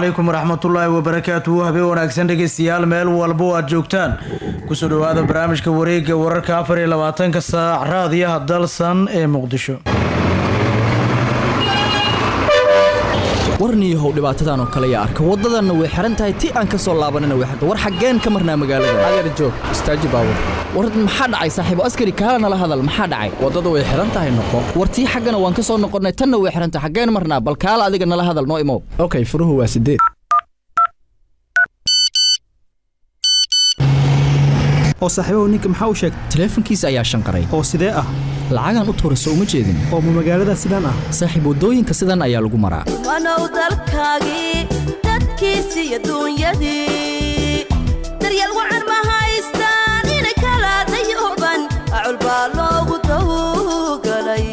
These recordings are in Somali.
calaykum waraxmatullaahi wabarakaatuhu habeen wanaagsan dhegeystayaal meel walba oo aad joogtaan kusoo dhowaada barnaamijka wareega wararka afar iyo labaatanka saac raadiyaha dalsan ee muqdisho warniyahow dhibaatadan oo kale yaa arka waddadanna way xihan tahay ti aan ka soo laabanana way xirta war xaggeen ka marnaa magaalada adeer joog istaaji baawur war maxaa dhacay saaxiibo askari kaala nala hadal maxaa dhacay waddada way xihan tahay noqo war tii xaggana waan ka soo noqonnay tanna way xihan tahay xaggeen marnaa bal kaala adiga nala hadal noo imow okay furuhu waa sideed oo saaxiibahu ninka maxaa u sheegtay taleefankiisa ayaa shanqaray oo sidee ah lacagaan u tuura soo uma jeedin oo ma magaalada sidaan ah saaxiib waddooyinka sidan ayaa lagu maraa wanow dalkaagii dadkiisi iyo duunyadii daryeel wacan ma haystaan inay kala dayooban acul baa loogu dawgalay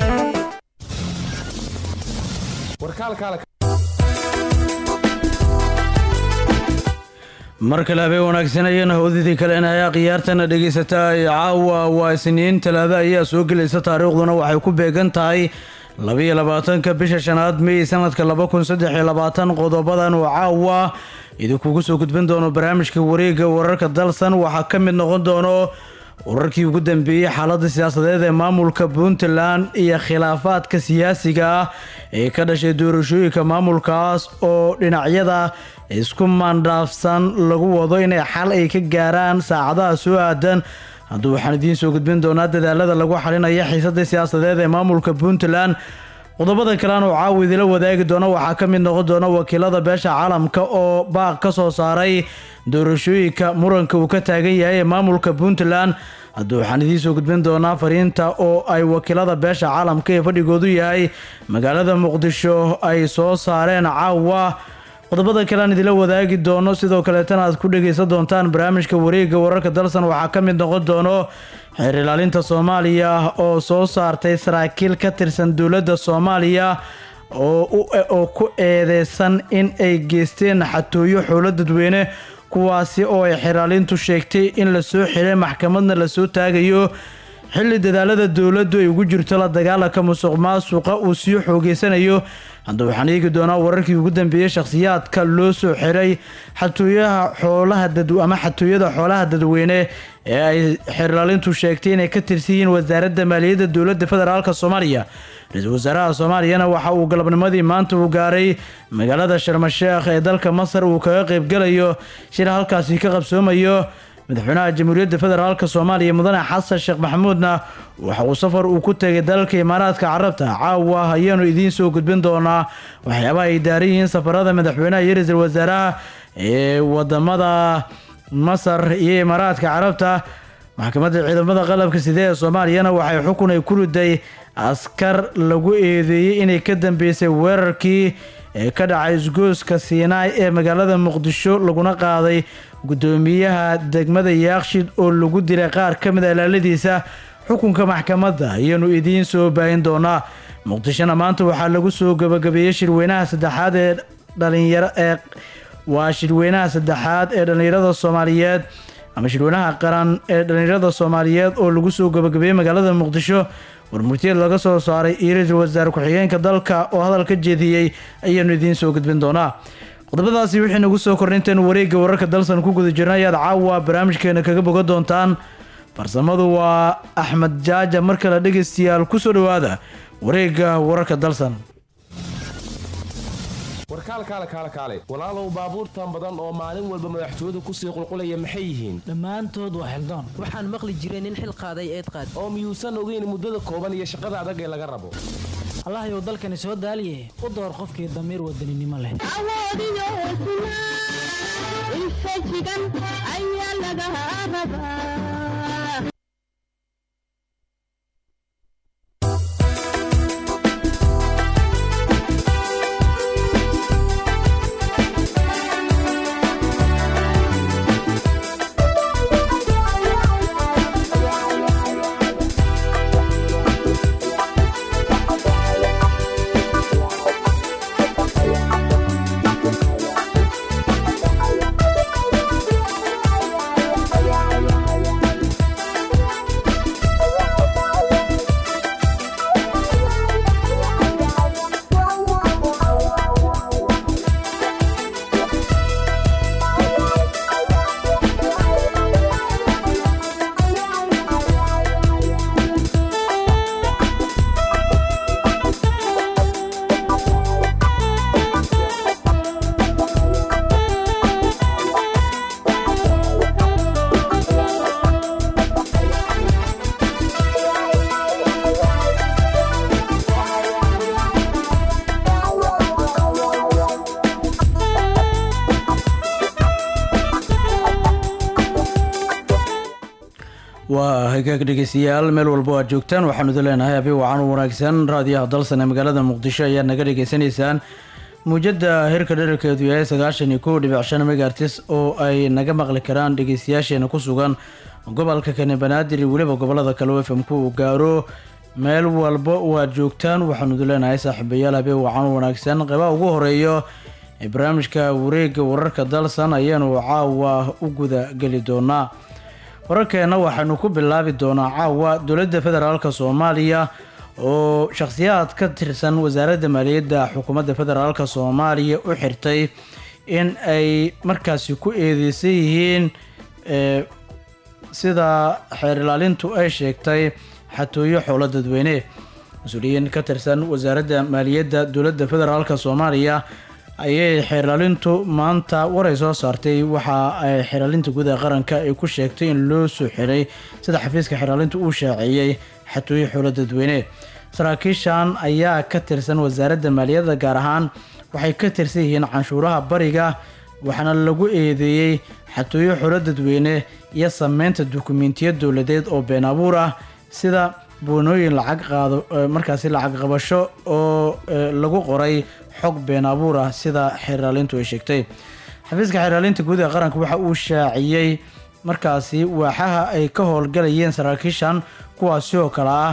mar kale habeen wanaagsan ayana howdidii kalena ayaa khiyaartana dhegaysataa caawa waa isniin talaado ayaa soo gelaysa taariikhduna waxay ku beegan tahay labiyo labaatanka bisha shanaad mey sanadka laba kun saddex iyo labaatan qodobadan oo caawa idinkugu soo gudbin doono barnaamijka wareega wararka dalsan waxaa ka mid noqon doono wararkii ugu dambeeyey xaaladda siyaasadeed ee maamulka puntland iyo khilaafaadka siyaasiga ah ee ka dhashay doorashooyinka maamulkaas oo dhinacyada isku maandhaafsan lagu wado inay xal ay ka gaaraan saacadaha soo aadan hadduu waxaan idiin soo gudbin doonaa dadaalada lagu xalinaya xiisadda siyaasadeed ee maamulka puntland qodobada kalean oo caawa idila wadaagi doona waxaa ka mid noqon doona wakiilada beesha caalamka oo baaq ka soo saaray doorashooyinka muranka uu ka taagan yahay ee maamulka puntland hadduu waxaan idiin soo gudbin doonaa fariinta oo ay wakiilada beesha caalamka ee fadhigoodu yahay magaalada muqdisho ay soo saareen caawa qodobada kale aan idila wadaagi doono sidoo kaleetana aad ku dhegaysan doontaan barnaamijka wareega wararka dalsan waxaa ka mid noqon doono xeer ilaalinta soomaaliya oo soo saartay saraakiil ka tirsan dowladda soomaaliya oo ku eedeysan in ay geysteen xatooyo xoolo dadweyne kuwaasi oo ay xeraalintu sheegtay in lasoo xiray maxkamadna lasoo taagayo xilli dadaalada dowladdu ay ugu jirto la dagaalanka musuq maasuqa uu sii xoogeysanayo hadda waxaan eegi doonaa wararkii ugu dambeeyey shakhsiyaadka loo soo xiray xatooyaha xoolaha ama xatooyada xoolaha dadweyne ee ay xeraalintu sheegtay inay ka tirsan yihiin wasaaradda maaliyadda dowladda federaalk soomaaliya ra-iisul wasaaraha soomaaliyana waxa uu galabnimadii maanta uu gaaray magaalada sharmasheekh ee dalka masar uu kaga qaybgalayo shir halkaasi ka qabsoomayo madaxweynaha jamhuuriyadda federaalk soomaaliya mudane xasan sheekh maxamuudna waxa uu safar uu ku tegay dalalka imaaraadka carabta caawa ayaanu idiin soo gudbin doonaa waxyaabaha ay daaran yihiin safarada madaxweynaha iyo ra-iisul wasaaraha ee wadamada masar iyo imaaraadka carabta maxkamadda ciidamada qalabka side ee soomaaliyana waxay xukun ay ku riday askar lagu eedeeyey inay ka dambeysay weerarkii ee ka dhacay isgooska siinaay ee magaalada muqdisho laguna qaaday guddoomiyaha degmada yaakshid oo lagu dilay qaar ka mid a ilaaladiisa xukunka maxkamadda ayaanu idiin soo baahin doonaa muqdishona maanta waxaa lagu soo gabagabeeyey shirweynaha saddexaad ee dhalinyaro ee waa shirweynaha saddexaad ee dhallinyarada soomaaliyeed ama shirweynaha qaran ee dhallinyarada soomaaliyeed oo lagu soo gabagabeeyey magaalada muqdisho warmurtiyeed laga soo saaray iyo ra-iisul wasaare ku-xigeenka dalka oo hadal ka jeediyey ayaanu idiin soo gudbin doonaa qodobadaasi wixii nagu soo korninteen wareegga wararka dalsan ku guda jirna ayaad caawa barnaamijkeena kaga bogan doontaan farsamadu waa axmed jaaja mar kale dhegaystayaal ku soo dhowaada wareegga wararka dalsan warkaalkaale kaale kaale walaalow baabuurtan badan oo maalin walba madaxtooyadu kusii qulqulaya maxay yihiin dhammaantood waa xildaan waxaan maqli jiray nin xil qaaday eed qaad oo miyuusan ogeyn muddada kooban iyo shaqada adag ee laga rabo allahyow dalkani soo daaliye u door qofkii damiir wadaninimo leh waa hagaag dhegeystayaal meel walbo aad joogtaan waxaanu idin leenahay abi wacan u wanaagsan raadiyaha dalsan ee magaalada muqdisho ayaad naga dhegeysanaysaan muujada hirka dherarkeedu yahay sagaashan iyo kow dhibic shan megaartis oo ay naga maqli karaan dhegeystayaasheena ku sugan gobolka kani banaadir iyo weliba gobolada kale oo fmku uu gaaro meel walba oo aad joogtaan waxaanu idin leenahay saaxiibayaal abi wacan u wanaagsan qeybaha ugu horeeyo ee barnaamijka wareega wararka dalsan ayaanu caawa u guda geli doonaa wararkeena waxaanu ku bilaabi doonaa caawa dowladda federaalk soomaaliya oo shakhsiyaad ka tirsan wasaaradda maaliyadda xukuumadda federaalk soomaaliya u xirtay in ay markaasi ku eedeysan yihiin ee, sida xeer ilaalintu ay sheegtay xatooyo xoolo dadweyne mas-uuliyiin ka tirsan wasaaradda maaliyadda dowladda federaalk soomaaliya ayay xeerlaalintu maanta waray soo saartay waxa ay xeerlaalinta gudaha qaranka ay ku sheegtay in loo soo xiray sida xafiiska xeerlaalintu uu shaaceeyey xatooyo xoolo dadweyne saraakiishan ayaa ka tirsan wasaaradda maaliyadda gaar ahaan waxay ka tirsan yihiin canshuuraha bariga waxaana lagu eedeeyey xatooyo xoolo dadweyne iyo sameynta dukumentiya dowladeed oo been abuur ah sida boonooyin lacag qaado eh, markaasi lacag qabasho oo eh, lagu qoray xog been abuur ah sida xeerlaalintu ay sheegtay xafiiska xeerlaalinta guud ee qaranka waxa uu shaaciyey markaasi waaxaha ay ka howlgalayeen saraakiishan kuwaasi oo kale ah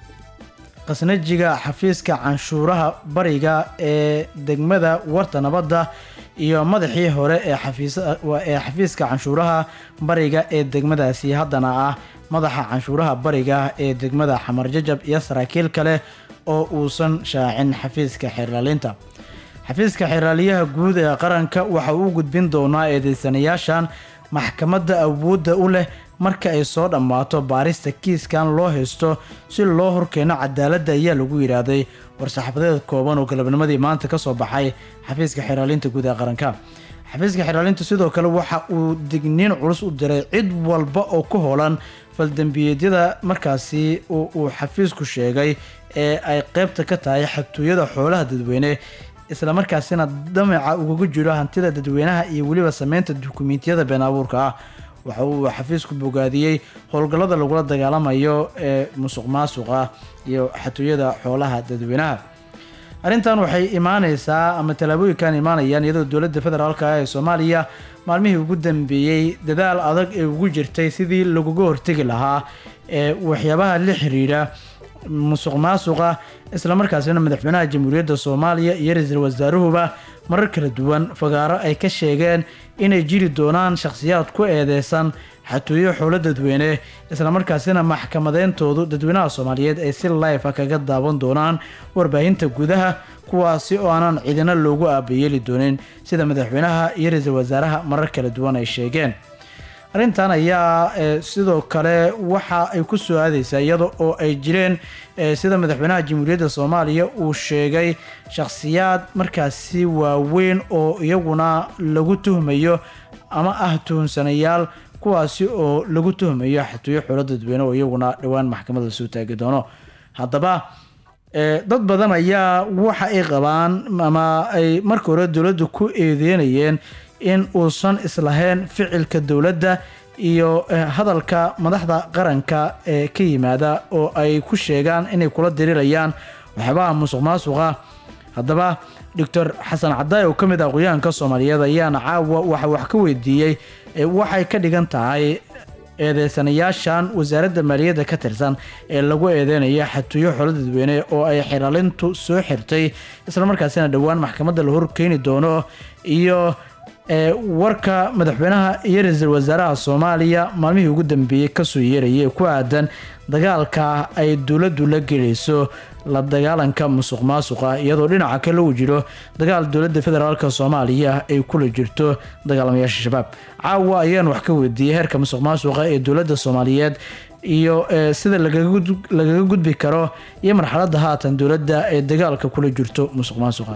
qasnajiga xafiiska canshuuraha bariga ee degmada warta nabadda iyo madaxii hore ee xafiis- waa- ee xafiiska canshuuraha bariga ee degmadaasi haddana ah madaxa canshuuraha bariga ee degmada xamar jajab iyo saraakiil kale oo uusan shaacin xafiiska xeerlaalinta xafiiska xeerlaaliyaha guud ee qaranka waxa uu u gudbin doonaa eedeysanayaashan maxkamadda awoodda u leh marka ay soo dhammaato baarista kiiskan loo haysto si loo horkeeno cadaaladda ayaa lagu yidhaahday war-saxaafadeed kooban oo galabnimadii maanta ka soo baxay xafiiska xeerlaalinta guud ee qaranka xafiiska xeerlaalinta sidoo kale waxa uu digniin culus u diray cid walba oo ku hoolan faldembiyeedyada markaasi uu uu xafiisku sheegay ee ay qeybta ka tahay xatooyada xoolaha dadweyne islamarkaasina damaca ugaga jiro hantida dadweynaha iyo weliba sameynta dukumentiyada been abuurka ah waxa uu xafiisku bogaadiyey howlgallada lagula dagaalamayo ee musuq maasuqa iyo xatooyada xoolaha dadweynaha arrintan waxay imaaneysaa ama tallaabooyinkan imaanayaan iyadoo dowladda federaalk ah ee soomaaliya maalmihii ugu dambeeyey dadaal adag ee ugu jirtay sidii laguga hortegi lahaa ee waxyaabaha la xiriira musuq maasuqa islamarkaasina madaxweynaha jamhuuriyadda soomaaliya iyo ra-iisul wasaaruhuba marar kala duwan fagaaro ay ka sheegeen inay jiri doonaan shakhsiyaad ku eedeysan xatooyo xoolo dadweyne islamarkaasina maxkamadeyntoodu dadweynaha soomaaliyeed ay si life ah kaga daawan doonaan warbaahinta gudaha kuwaasi oo aanan cidina loogu aabayeeli doonin sida madaxweynaha iyo ra-iisul wasaaraha marar kala duwan ay sheegeen arrintan ayaa eh, sidoo kale waxa ay ku soo aadeysaa iyada oo ay jireen eh, sida madaxweynaha jamhuuriyadda soomaaliya uu sheegay shakhsiyaad markaasi waaweyn oo iyaguna lagu tuhmayo ama ah tuhunsanayaal kuwaasi oo lagu tuhmayo xatooyo xoolo dadweyne oo iyaguna dhowaan maxkamadda soo taagi doono haddaba eh, dad badan ayaa waxa ay qabaan ama ay marka hore dowladdu ku eedeynayeen in uusan islahayn ficilka dowladda iyo eh, hadalka madaxda qaranka ee ka yimaada oo ay ku sheegaan inay kula dirirayaan waxyaabaha musuq maasuqa haddaba doctor xasan cadaay oo ka mid ah aqoyahanka soomaaliyeed ayaana caawa waxa wax ka weydiiyey eh, waxay ka dhigan tahay eedeysanayaashan wasaaradda maaliyadda ka tirsan ee lagu eedeynaya xatooyo xoolo dadweyne oo ay xiraalintu soo xirtay islamarkaasina dhowaan maxkamadda la horkeeni doono iyo ee warka madaxweynaha iyo ra-iisul wasaaraha soomaaliya maalmihii ugu dambeeyey kasoo yeerayay ee ku aadan dagaalka ay dowladdu la gelayso la dagaalanka musuq maasuqa iyadoo dhinaca kale uu jiro dagaal dowladda federaalk soomaaliya ay kula jirto dagaalamayaasha shabaab caawa ayaan wax ka weydiiyey heerka musuq maasuqa ee dowladda soomaaliyeed iyo eh, sida lagaga gud- lagaga gudbi karo iyo marxaladda haatan dowladda ee dagaalka kula jirto musuq maasuqa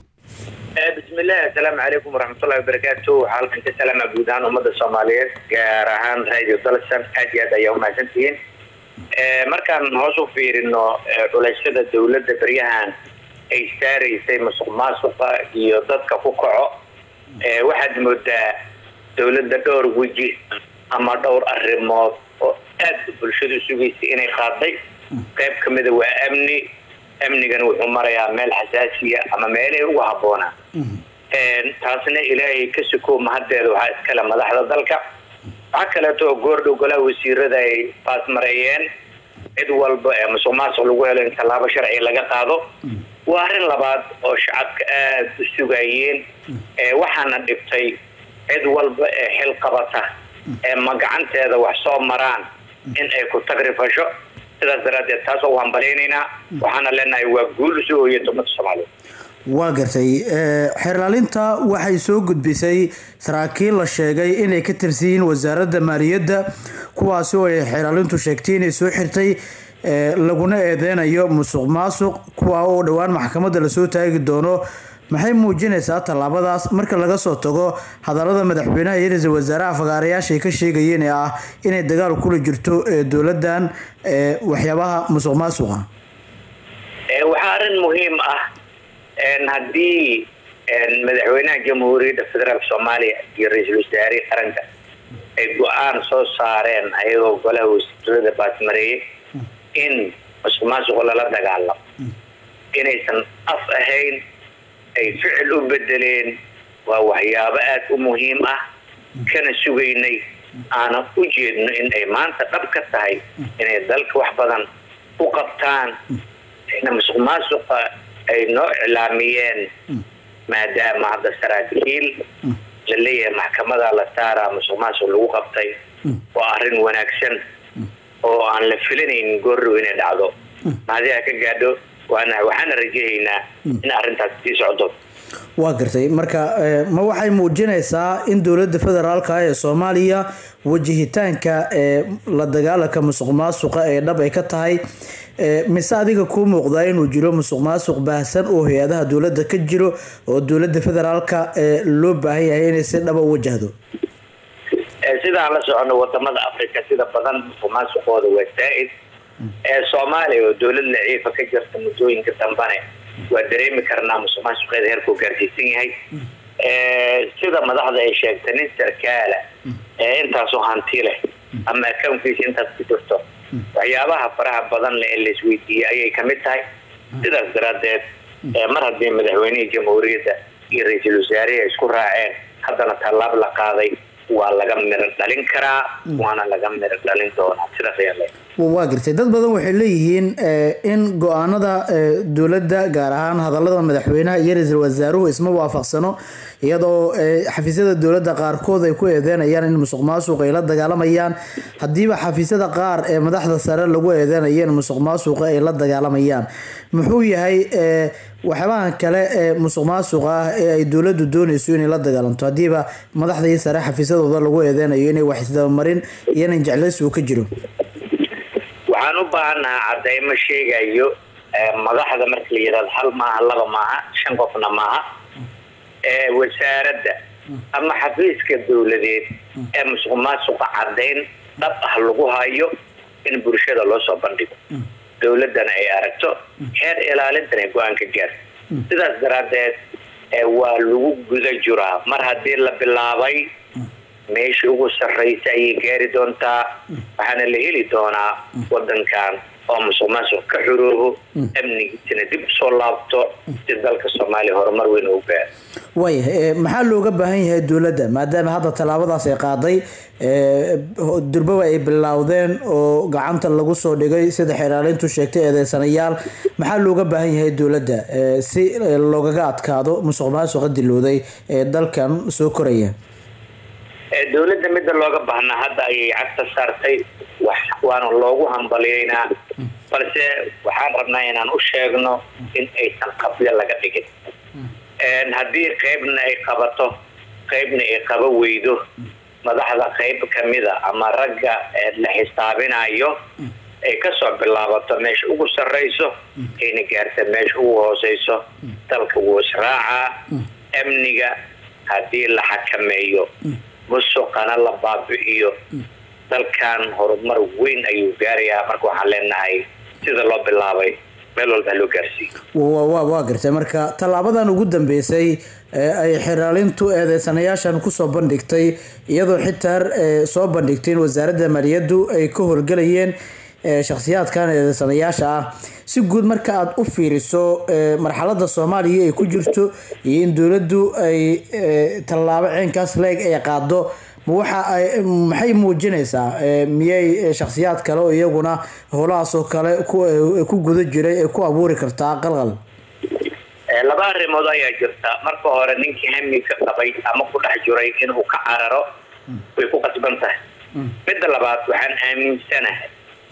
بسم الله السلام عليكم ورحمة الله وبركاته حالكم كسلام guud ahaan ummadda Soomaaliyeed gaar ahaan radio Dalsan aad iyo aad ayaa u mahadsantihiin ee markaan hoos u fiirino ee, culeysyada dowladda baryahan ay saaraysay musuqmaasuqa iyo dadka ku kaco ee, waxaad moodaa dowladda dhowr weji ama dhowr arrimood oo aad bulshadu sugaysay inay qaaday qayb ka mida waa amni amnigana wuxuu marayaa meel xasaasiya ama meelay ugu habboonaa taasna ilaahay ka sukow mahaddeeda waxaa iskale madaxda dalka waxaa kaleeto oo goordhow golaha wasiirada ay baasmareeyeen cid walba ee musuq maasuq lagu helo in tallaabo sharci laga qaado waa arrin labaad oo shacabka aada u sugayeen waxaana dhibtay cid walba ee xil qabata ee magacanteeda wax soo maraan in ay ku tagrifasho sidaas daraaddeed taas oo hambalaynaynaa waxaana leenahay waa guul usoo hooyata ummadda soomaaliyeed waa gartay xeerlaalinta waxay soo gudbisay saraakiil la sheegay inay ka tirsan yihiin wasaaradda maaliyadda kuwaasi oo ay xeerlaalintu sheegtay inay soo xirtay laguna eedeynayo musuq maasuq kuwa oo dhowaan maxkamadda lasoo taagi doono maxay muujinaysaa tallaabadaas marka laga soo tago hadalada madaxweynaha iyo ra-iisul wasaaraha fagaarayaasha ay ka sheegayeen ee ah inay dagaal kula jirto dowladan waxyaabaha musuq maasuqa waxaa arrin muhiim ah haddii madaxweynaha jamhuuriyadda federaalk soomaaliya iyo ra-iisul wasaarihii qaranka ay go-aan soo saareen ayagoo golaha wasiirada baasmareeyey in musuq maasuqa lala dagaalamo inaysan af ahayn ay ficil u bedeleen waa waxyaabo aada u muhiim ah kana sugaynay aanan u jeedno in ay maanta dhab ka tahay inay dalka wax badan u qabtaan ina musuq maasuqa ay noo iclaamiyeen maadaama hadda saraakiil la leeyahay maxkamada la saaraa musuq maasuq lagu qabtay waa arrin wanaagsan oo aan la filanaynin goorrow inay dhacdo mahadiha ka gaadho waana waxaana rajahaynaa in arrintaas sii socdo waa gartay marka ma waxay muujinaysaa in dowladda federaalka ee soomaaliya wajihitaanka ee la dagaalanka musuq maasuqa ee dhab ay ka tahay mise adiga kuu muuqdaa inuu jiro musuq maasuq baahsan oo hay-adaha dowladda ka jiro oo dowladda federaalka ee loo baahan yahay inay si dhaba u wajahdo sidaan la socono wadamada africa sida badan musuq maasuqooda waa saa-id ee soomaaliya oo dowlad laciifa ka jirta muddooyinka dambane waa dareemi karnaa musuq maasuqeeda heerkuu gaarsiisan yahay sida madaxda ay sheegtay nin sarkaala ee intaasoo hanti leh ama accounkiisa intaas ku jirto waxyaabaha faraha badan leh ee laisweydiiyey ayay kamid tahay sidaas daraaddeed mar haddii madaxweynihii jamhuuriyadda iyo ra-iisul wasaarihii ay isku raaceen haddana tallaab la qaaday waa laga miro dhalin karaa waana laga miro dhalin doonaa sidaas ayaa le waa gartay dad badan waxay leeyihiin in go-aanada dowladda gaar ahaan hadalada madaxweynaha iyo ra-iisul wasaaruhu isma waafaqsano iyadoo xafiisyada dowladda qaarkood ay ku eedeynayaan in musuq maasuq ay la dagaalamayaan haddiiba xafiisyada qaar ee madaxda sare lagu eedeynayo in musuq maasuqa ay la dagaalamayaan muxuu yahay waxyaabahan kale ee musuq maasuqa ah ee ay dowladdu doonayso inay la dagaalanto haddiiba madaxda iyo sare xafiisyadooda lagu eedeynayo inay wax isdabamarin iyo inan jeclaysi uu ka jiro waxaan u baahannahaa cadeymo sheegayo madaxda marka la yidhahdo hal maaha laba maaha shan qofna maaha wasaaradda ama xafiiska dowladeed ee musuq maasuqa caddayn dhab ah lagu hayo in bulshada loo soo bandhigo dowladdana ay aragto heer ilaalintana ay go-aan ka gaarto sidaas daraaddeed waa lagu guda jiraa mar haddii la bilaabay meesha ugu sarraysa ayay gaari doontaa waxaana la heli doonaa wadankan oo musuq maasuq ka xuroobo amnigiisana dib usoo laabto si dalka soomaaliya horumar weyn ugu gaaro waaya maxaa looga baahan yahay dowladda maadaama hadda tallaabadaas ay qaaday durbaba ay bilowdeen oo gacanta lagu soo dhigay sida xeeraalintu sheegtay eedeysanayaal maxaa looga baahan yahay dowladda si loogaga adkaado musuq maasuqa dilowday ee dalkan soo koraya dowladda midda looga baahnaa hadda ayay cagta saartay waana loogu hambaliyeynaa balse waxaan rabnaa inaan u sheegno in aysan qabyo laga dhigin haddii qaybna ay qabato qaybna ay qaba weydo madaxda qayb kamida ama ragga la xisaabinayo ay kasoo bilaabato meesha ugu sarrayso ayna gaarta meesha ugu hooseyso dalka wuu israacaa amniga haddii la xakameeyo musuqana la baabi'iyo dalkan horumar weyn ayuu gaarayaa marka waxaan leenahay sida loo bilaabay meel walba ha loo gaarsiiyo wa wa waa gartay marka tallaabadan ugu dambeysay ee ay xiraalintu eedeysanayaashan kusoo bandhigtay iyadoo xitaa ee, soo bandhigtay in wasaaradda maaliyaddu ay ka howlgelayeen ee, shakhsiyaadkan eedeysanayaasha ah si guud marka aad u fiiriso ee, marxaladda soomaaliya ay ku jirto iyo in dowladdu ay ee, tallaabo ceenkaas leeg ay qaado ma waxa ay maxay muujinaysaa ee, miyay ee, shakhsiyaad kale oo iyaguna howlahaas oo kale ku ee, ku guda jiray ay ku abuuri kartaa qalqal Eh, laba arrimood ayaa jirta marka hore ninkii hami ka qabay ama ku dhex jiray inuu ka cararo way ku qasban tahay midda labaad waxaan aaminsanahay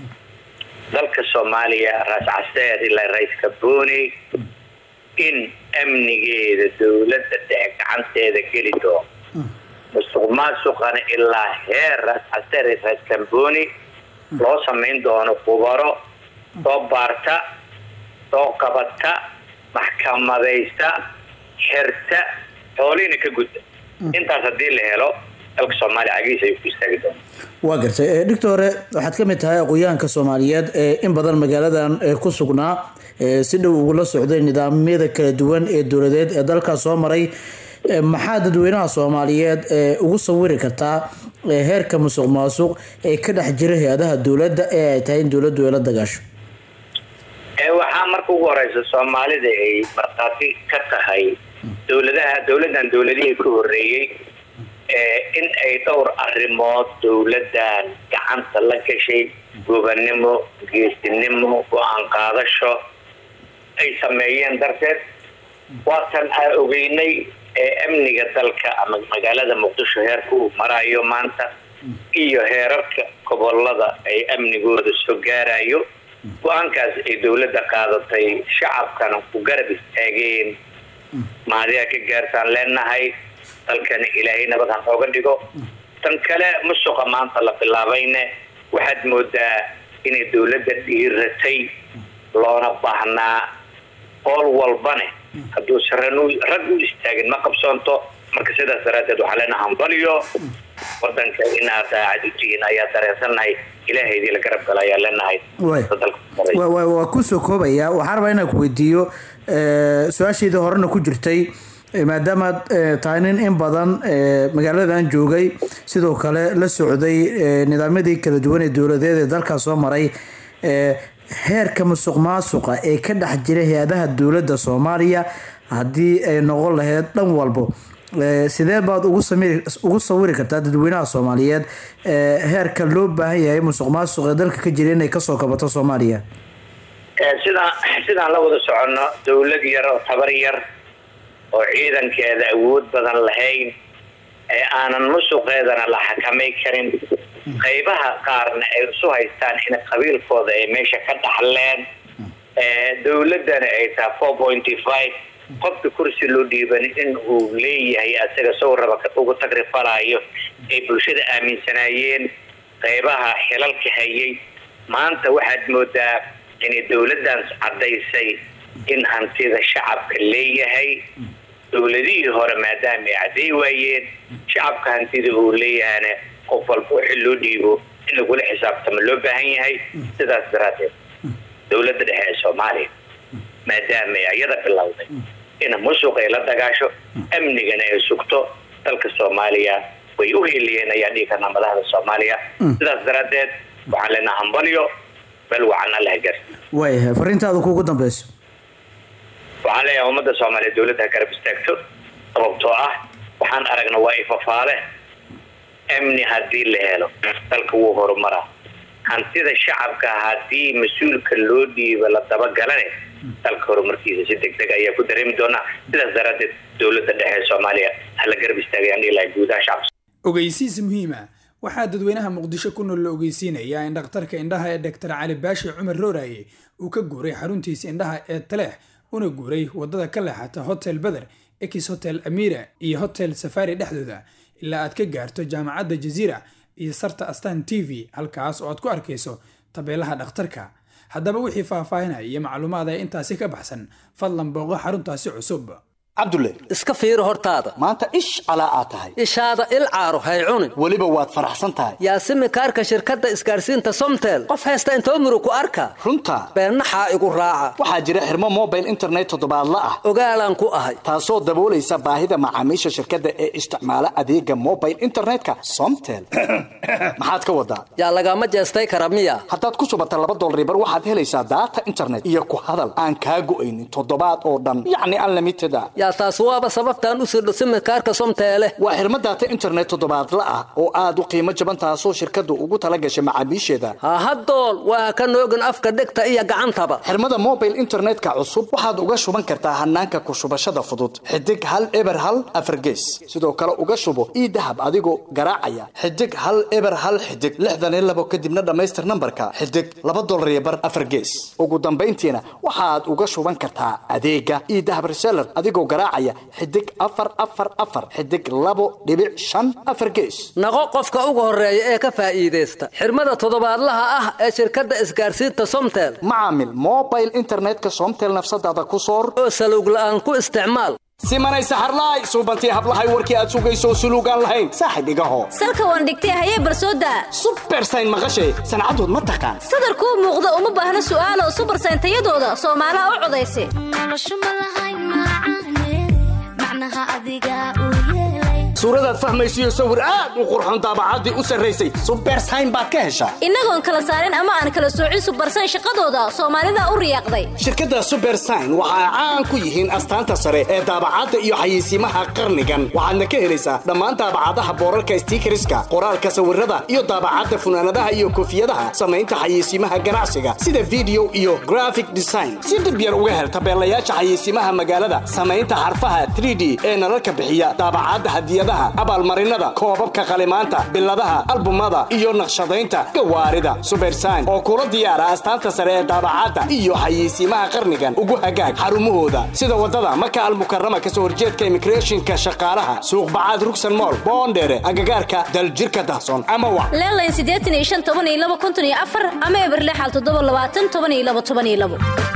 dalka soomaaliya raas caseer ilaa ra-iiska booni in amnigeeda dowladda dhexe gacanteeda geli doono musuq maasuqana ilaa heer raas caseer iyo raas kamboni loo samayn doono khubaro soo baarta soo qabata maxkamadaysta xirta xoolihiina ka gudda intaas haddii la helo dalka soomaaliya cagihiisa ayuu ku istaagi doona waa gartay ee, dhigta hore waxaad ka mid tahay aqoonyahanka soomaaliyeed ee in badan magaaladan ee ku sugnaa ee si dhow ugula socday nidaamyada kala duwan ee dowladeed ee dalkaas soo maray Ee, maxaa dadweynaha soomaaliyeed ee ugu sawiri kartaa ee heerka musuq maasuq ee ka dhex jira hay-adaha dowladda ee ay tahay in dowladdu ay la dagaasho ee waxaa marka ugu horeysa soomaalida ay markhaati ka tahay dowladaha dowladdan dowladihii ka horeeyey ee in ay dhowr arrimood dowladdan gacanta la gashay gobannimo geesinimo go-aan qaadasho ay sameeyeen darteed waatan aan ogeynay ee amniga dalka ama magaalada muqdisho heerka uu marayo maanta iyo heerarka gobolada ay amnigooda soo gaarayo go-aankaas ay dowladda qaadatay shacabkana ku garab istaageen maadiga ka gaartaan leenahay dalkana ilaahay nabad han ooga dhigo tan kale musuqa maanta la bilaabayne waxaad moodaa inay dowladda dhiiratay loona baahnaa qool walbane hadduusan ran- rag u istaagin ma qabsoonto marka sidaas daraaddeed waxaa leenaha hambaliyo wadanka inaad daacad u tihiin ayaa dareensannahay ilaahaydii la garab gala ayaa leenahay Waay. dalka maray. waa waa- waa kusoo koobaya waxaan rabaa inaan ku weydiiyo ee, su-aashaydii horena ku jirtay ee, maadaamaad ee, tahay nin in badan ee, magaaladan joogay sidoo kale la socday ee, nidaamyadii kala duwan ee dowladeed ee dalkaas soo maray ee, heerka musuq maasuqa ee ka dhex jira hay-adaha dowladda soomaaliya haddii ay noqon lahayd dhan walbo ee, sidee baad ugu samiri ugu sawiri kartaa dadweynaha soomaaliyeed ee, heerka loo baahan yahay musuq maasuq ee dalka ka jira inay kasoo kabato soomaaliya Ee, sidaan sidaan la wada soconno dowlad yar oo tabar yar oo ciidankeeda awood badan lahayn ee aanan musuqeedana la xakamay karin qaybaha qaarna ay isu haystaan in qabiilkooda ay meesha ka dhaxleen ee dowladdana ay tahay four pointy five qofka kursi loo dhiiban in uu leeyahay asaga sow raba ka- ugu tagrifalayo ay bulshada aaminsanaayeen qaybaha xilalka hayay maanta waxaad moodaa inay dowladdan caddaysay in hantida shacabka leeyahay dowladihii hore maadaama ay cadday waayeen shacabka hantida uu leeyahana qof walba wixii loo dhiibo in lagula xisaabtamo loo baahan yahay sidaas daraaddeed dowladda dhexe ee soomaaliya maadaama ay ayada bilowday in musuq ay la dagaasho amnigana ay sugto dalka soomaaliya way u heliyeen ayaa dhihi karnaa madaxda soomaaliya sidaas daraaddeed waxaan leenaha hambalyo meel wacan alla gaarsiiyo waayahay fariintaada kuugu dambeyso waxaan leeyahay ummadda soomaaliya dowladda ha garab istaagto sababtoo ah waxaan aragna waa ifafaale amni haddii la helo dalka wuu horumaraa hantida shacabka haddii mas-uulka loo dhiibo la dabagalane dalka horumarkiisa si deg deg ayaa ku dareemi doonaa sidaas daraaddeed dowladda dhexe ee soomaaliya hala garab istaagayaan dhihi lahay guudaha shacabka ogeysiis muhiima waxaa dadweynaha muqdisho ku nool la ogeysiinayaa in dhakhtarka indhaha ee dr cali baashi cumar rooraye uu ka guuray xaruntiisa indhaha ee taleex una guuray wadada ka leexata hotel beder ex hotel amira iyo hotel safari dhexdooda ilaa aad ka gaarto jaamacadda jaziira iyo sarta astan t v halkaas oo aad ku arkayso tabeelaha dhakhtarka haddaba wixii faahfaahinaya iyo macluumaad ee intaasi ka baxsan fadlan booqo xaruntaasi cusub cabdulle iska fiiri hortaada maanta ish calaa aad tahay ishaada il caaro hay cunin weliba waad faraxsan tahay yaasimi kaarka shirkadda isgaarsiinta somtel qof haysta intoo murug ku arka runta beennaxaa igu raaca waxaa jira xirmo mobile internet toddobaadla ah ogaalaan ku ahay taasoo daboolaysa baahida macaamiisha shirkadda ee isticmaala adeega mobile internetka somtel maxaad ka wadaa yaa lagama jeestay kara miya haddaad ku shubata laba dolaribar waxaad helaysaa daata internet iyo ku hadal aan kaa go'aynin toddobaad oo dhan yacni unlimited a yaa taas waaba sababtaan u sirdho simikaarka somteele waa xirmo daata internet toddobaadla ah oo aad u qiimo jaban taasoo shirkaddu ugu tala gashay macaamiisheeda hahadool waa ka noogin afka dhegta iyo gacantaba xirmada mobile internetka cusub waxaad uga shuban kartaa hanaanka ku shubashada fudud xidig hal eber hal afargees sidoo kale uga shubo ii dahab adigoo garaacaya xidig hal eber hal xidig lixdan iyo labo kadibna dhammaystir nambarka xidig laba dolar iyo bar afargees ugu dambayntiina waxaad uga shuban kartaa adeega ii dahab reseller adigoo garaacaya xidig afar afar afar xidig labo dhibic shan afar gees naqo qofka ugu horeeya ee ka faa'iidaysta xirmada toddobaadlaha ah ee shirkadda isgaarsiinta somtel macaamil mobile internetka somtel nafsadaada ku soor oo salowg la'aan ku isticmaal simanay saxarlaay suubantii hablahay warkii aad sugayso suluugaan lahayn saaxib igaho salka waan dhigtay hayee barsooda subersayn maqashay sancadood ma taqaan sadarkuu muuqda uma baahna su'aalo subersayn tayadooda soomaalaha u codaysa suuradaad fahmaysiyo sawir aad u qurxoon daabacaddii u sarraysay subersayn baad ka heshaa innagoon kala saarin ama aan kala soocin subersayn shaqadooda soomaalida u riyaaqday shirkadda subersayn waxa ay caan ku yihiin astaanta sare ee daabacadda iyo xayeysiimaha qarnigan waxaadna ka helaysaa dhammaan daabacadaha boorarka stiikariska qoraalka sawirada iyo daabacadda funaanadaha iyo koofiyadaha samaynta xayeysiimaha ganacsiga sida video iyo graphic design si dhib yar uga hel tabeelayaasha xayeysiimaha magaalada samaynta xarfaha 3d ee nalalka bixiya daabacadda hadiyada abaalmarinada koobabka qalimaanta biladaha albumada iyo naqshadaynta gawaarida subersayn oo kula diyaara astaanta sare ee daabacadda iyo xayeysiimaha qarnigan ugu hagaag xarumahooda sida wadada maka almukarama kasoo horjeedka imigreeshinka shaqaalaha suuqbacaad rugsan mool boondheere agagaarka daljirka dahson ama wa leelayn siddeetan iyo shan toban iyo laba konton iyo afar ama eberlexal toddoba labaatan toban iyo laba toban iyo labo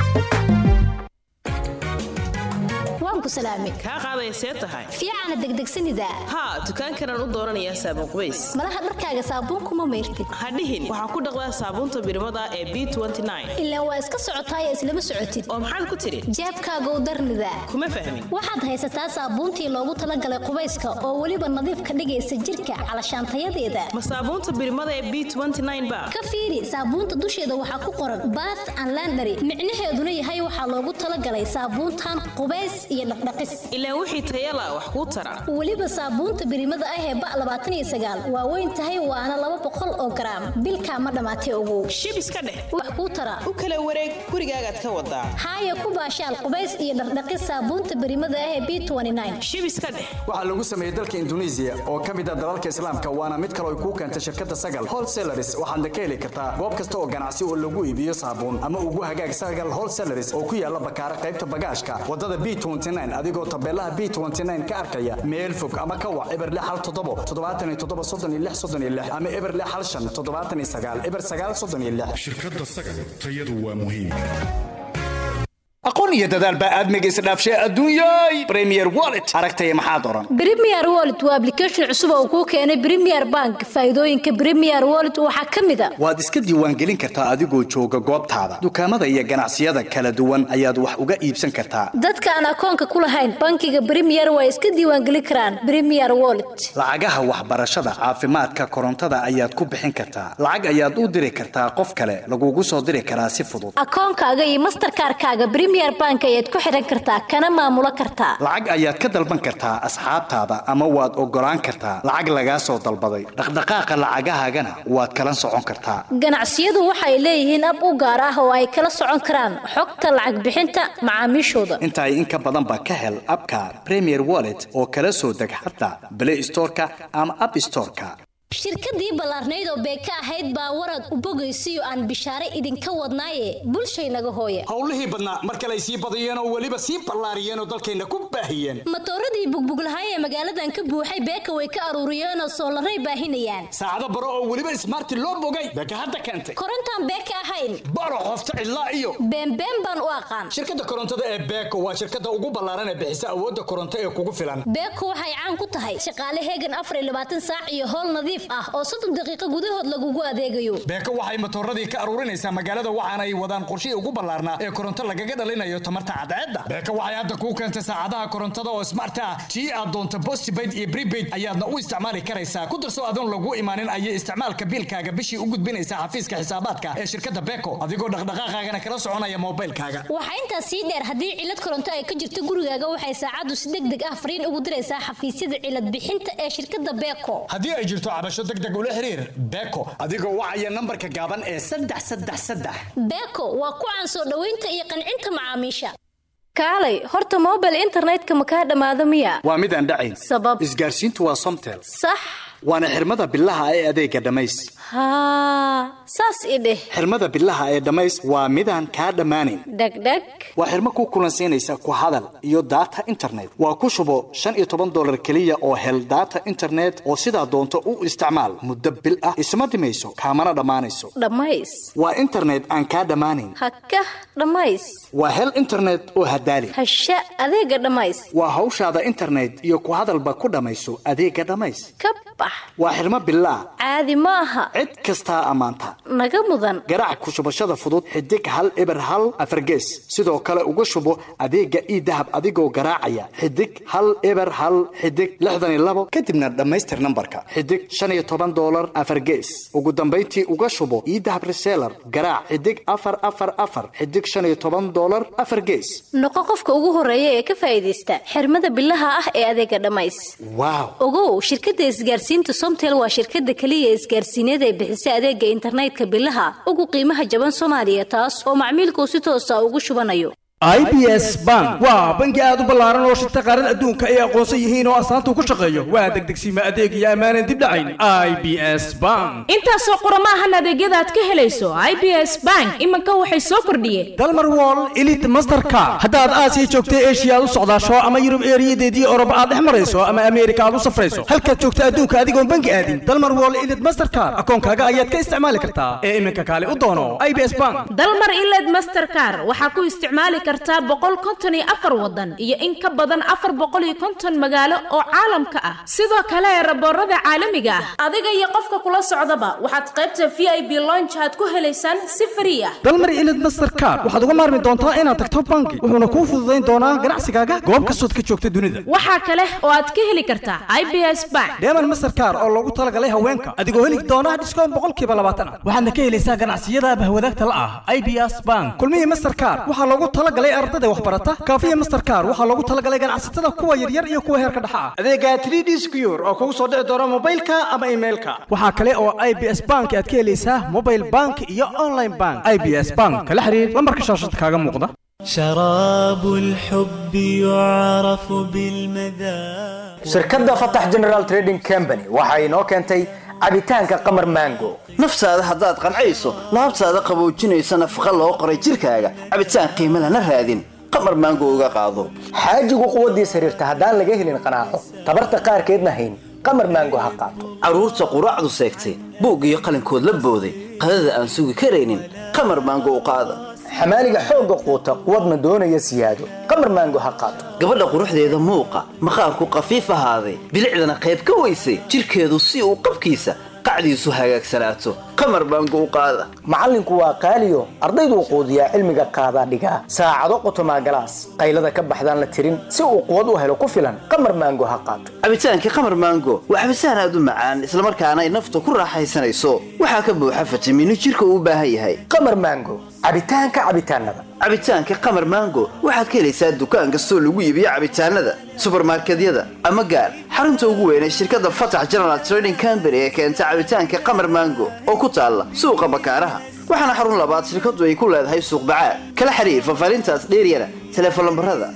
kaa qaadaysee tahay fiicana degdegsanida haa dukaankanaan u dooranayaa saabuun qubays malaha dharkaaga saabuunkuma mayrtid hadhihin waxaa ku dhaqdaa saabuunta birimada ee b ilaa waa iska socotaaya islama socotid oo maxaad ku tidhi jeebkaagow darnida kuma fahmin waxaad haysataa saabuuntii loogu talagalay qubayska oo weliba nadiif ka dhigaysa jirka calashaantayadeeda ma saabuunta birimada ee b ba ka fiiri saabuunta dusheeda waxaa ku qoran bath and landary micnaheeduna yahay waxaa loogu talagalay saabuuntan qubays iyo ilaa wixii tayala wax kuu tara weliba saabuunta birimada ah ee ba labaatan iyo sagaal waa weyn tahay waana laba boqol oo garaam bilkaa ma dhammaatay ogow shib iska dheh wax kuu tara u kala wareeg gurigaagaad ka wadaa haaya ku baashaal qubays iyo dhaqdhaqis saabuunta birimada ah ee b shib iska dheh waxaa lagu sameeyey dalka induneisiya oo ka mid ah dalalka islaamka waana mid kale ay kuu keentay shirkadda sagal wholesalaris waxaadna ka heli kartaa goob kasta oo ganacsi oo lagu iibiyo saabuun ama ugu hagaag sagal wholesalaris oo ku yaala bakaara qaybta bagaashka wadada b adigoo tabeelaha b ka arkaya meel fog ama ka wac eber hal toddobo toddobaatan iyo toddoba soddon iyo lix soddon iyo lix ama eber hal shan toddobaatan iyo sagaal eber sagaal soddon iyo lix shirkadda sagal tayadu waa muhiim aqoon iyo dadaal baa aadmiga isdhaafshay adduunyay premier wallet aragtaya maxaad oran premier wallet waa application cusub oo kuu keenay premier bank faa'iidooyinka premier wallet waxaa ka mid a waad iska diiwaangelin kartaa adigoo jooga goobtaada dukaamada iyo ganacsiyada kala duwan ayaad wax uga iibsan kartaa dadka aan akoonka ku lahayn bankiga premier waa iska diiwaangelin karaan premier wallet lacagaha waxbarashada caafimaadka korontada ayaad ku bixin kartaa lacag ayaad u diri kartaa qof kale lagugu soo diri karaa si fudud akoonkaaga iyo masterkaarkaaga bank ayaad ku xidhan kartaa kana maamulo kartaa lacag ayaad ka dalban kartaa asxaabtaada ama waad ogolaan kartaa lacag lagaa soo dalbaday dhaqdhaqaaqa lacagahaagana waad kala socon kartaa ganacsiyadu waxay leeyihiin ab u gaar ah oo ay kala socon karaan xogta lacag bixinta macaamiishooda intaay in ka badanba ka hel abka premier wallet oo kala soo deg xataa blay storeka ama app storeka shirkadii ballaarnayd oo beeka ahayd baa warad u bogaysiyo aan bishaare idinka wadnaaye bulshaynaga hooye howlihii badnaa mar kale ay sii badiyeen oo weliba sii ballaariyeen oo dalkayna ku baahiyeen matooradii bugbuglahaay ee magaaladan ka buuxay beeka way ka aruuriyeenoo soolaray baahinayaan saacado baro oo weliba ismaarti loo bogay beeka hadda keentay korontaan beeka ahayn baro qofta cidlaa iyo beenbeen baan u aqaan shirkadda korontada ee beeko waa shirkadda ugu ballaaran ee bixisa awoodda koronto ee kugu filan beeko waxay caan ku tahay shaqaale heegan afar iyo labaatan saac iyo howl nadiif ah oo soddon daqiiqo gudahood lagugu adeegayo beeko waxay matooradii ka aruurinaysaa magaalada waxaana ay wadaan qorshihii ugu ballaarnaa ee koronto lagaga dhalinayo tamarta cadceedda beeko waxay hadda kuu keentay saacadaha korontada oo smart ah tii aad doonto postpaid iyo prepaid ayaadna u isticmaali karaysaa ku darso adoon lagu imaanin ayay isticmaalka biilkaaga bishii u gudbinaysaa xafiiska xisaabaadka ee shirkadda beeko adigoo dhaqdhaqaaqaagana kala soconaya moobaylkaaga waxaa intaas sii dheer haddii cilad koronto ay ka jirto gurigaaga waxay saacaddu si deg deg ah fariin ugu diraysaa xafiisyada cilad bixinta ee shirkadda beeko haddii ay jirto cabasho deg deg ula xiriir beeko adigoo wacaya nambarka gaaban ee saddex saddex saddex beeko waa ku caan soo dhoweynta iyo qancinta macaamiisha kaalay horta mobile internetka ma kaa dhammaado miya waa mid aan dhacayn sabab isgaarsiintu waa somtel sax waana xirmada bilaha ee adeega dhammays haa saas i dheh xirmada bilaha ee dhammays waa midaan kaa dhammaanayn dhegdheg waa xirmo ku kulansiinaysa ku hadal iyo data internet waa ku shubo shan iyo toban dolar keliya oo hel data internet oo sidaa doonto u isticmaal muddo bil ah isma dhimayso kaamana dhammaanayso dhammays waa internet aan kaa dhammaanayn hakah dhammays waa hel internet oo hadaali hasha adeega dhammays waa hawshaada internet iyo ku hadalba ku dhammayso adeega dhammays ka bax waa xirmo bilaa caadi ma aha cid kastaa ammaanta naga mudan garaac ku shubashada fudud xidig hal eber hal afargees sidoo kale uga shubo adeega ii dahab adigoo garaacaya xidig hal eber hal xidig lixdan iyo labo kadibna dhammaystir nambarka xidig shan iyo toban dolar afargees ugu dambayntii uga shubo ii dahab reseller garaac xidig afar afar afar xidig shan iyo toban dolar afar gees noqo qofka ugu horeeya ee ka faa'iidaysta xirmada bilaha ah ee adeega dhammays waaw ogow shirkadda isgaarsiinta somtel waa shirkadda keliya isgaarsiineed ee bixisa adeega internetka bilaha ugu qiimaha jaban soomaaliya taas oo macmiilkuu si toosa ugu shubanayo i b s bank waa bangi aad u ballaaran oo shirta qaarada adduunka ay aqoonsan yihiin oo astaanta ku shaqeeyo waa degdegsiima adeeg iyo ammaanan dib dhacayn i b s bank intaasoo qurama ahan adeegyada aad ka helayso i b s bank iminka waxay soo kordhiyeen dalmar wall elite masterka haddaad aasiya joogta eshiya aad u socdaasho ama yurub eeriyadeedii oroba aad dhex marayso ama ameerika aad u safrayso halkaad joogta adduunka adigoon bangi aadin dalmar wall elite mastercard akoonkaaga ayaad ka isticmaali kartaa ee iminka kaale u doono i b s bank dalmar iled mastercar waxaa ku isticmaali kartaa boqol konton iyo afar wadan iyo in ka badan afar boqol iyo konton magaalo oo caalamka ah sidoo kale raboorada caalamiga ah adiga iyo qofka kula socdaba waxaad qaybta v i b lonch aad ku helaysaan si frii ah dalmar ilid mastercard waxaad uga maarmi doontaa inaad tagto bangi wuxuuna kuu fududayn doonaa ganacsigaaga goob kastood ka joogta dunida waxaa kale oo aad ka heli kartaa i b s bank deeman mastercard oo loogu talagalay haweenka adigoo heli doona dhiskoon boqolkiiba labaatan ah waxaadna ka helaysaa ganacsiyada bahwadaagta la ah i b s bank kulmihii mastercard waxaa loogu talagalay ardada waxbarata kaafiya mastercard waxaa loogu talagalay ganacsatada kuwa yaryar iyo kuwa heerka dhexa ah adeega 3d secure oo kugu soo dhici doona mobaylka ama emailka waxaa kale oo i b s bank aad ka helaysaa mobile bank iyo online bank i b s bank kala xiriir lambarka shaashada kaaga muuqda شراب الحب يعرف بالمذاق shirkadda fatax general trading company waxa inoo keentay cabitaanka qamar mango naftaada haddaad qancayso laabtaada qaboojinaysa nafaqa loo qoray jirkaaga cabitaan qiimo lana raadin qamar maango uga qaado xaajigu quwaddiis xiriirta haddaan laga helin qanaaco tabarta qaarkeedna hayn qamar mango ha qaato carruurta quraacdu seegtay buug iyo qalinkood la booday qadada aan sugi karaynin qamar maango u qaada xamaaliga xoogga quuta quwadna doonaya siyaado qamar maango ha qaato gabadha quruxdeeda muuqa maqaarku qafiif ahaaday bilicdana qayb ka weysay jirkeedu si uu qabkiisa qacdiisu hagaagsanaato qamar maango u qaada macallinku waa qaaliyo ardayduu quudiyaa cilmiga qaadaa dhigaa saacado qotomaa galaas qaylada ka baxdaan la tirin si uu quwad u helo ku filan qamar maango ha qaato cabitaankii qamar maango waa cabitaan aad u macaan islamarkaana ay nafta ku raaxaysanayso waxaa ka buuxa fitamiino jirka uu u baahan yahay qamar maango cabitaanka cabitaanada cabitaanka qamar maango waxaad ka helaysaa dukaan kastoo lagu iibiyo cabitaanada subarmarkedyada ama gaar xarunta ugu weyn ee shirkadda fatax general trading company ee keenta cabitaanka qamar maango oo ku taalla suuqa bakaaraha waxaana xarun labaad shirkaddu ay ku leedahay suuq bacaad kala xiriir faahfaahintaas dheeryana teleefon lambarada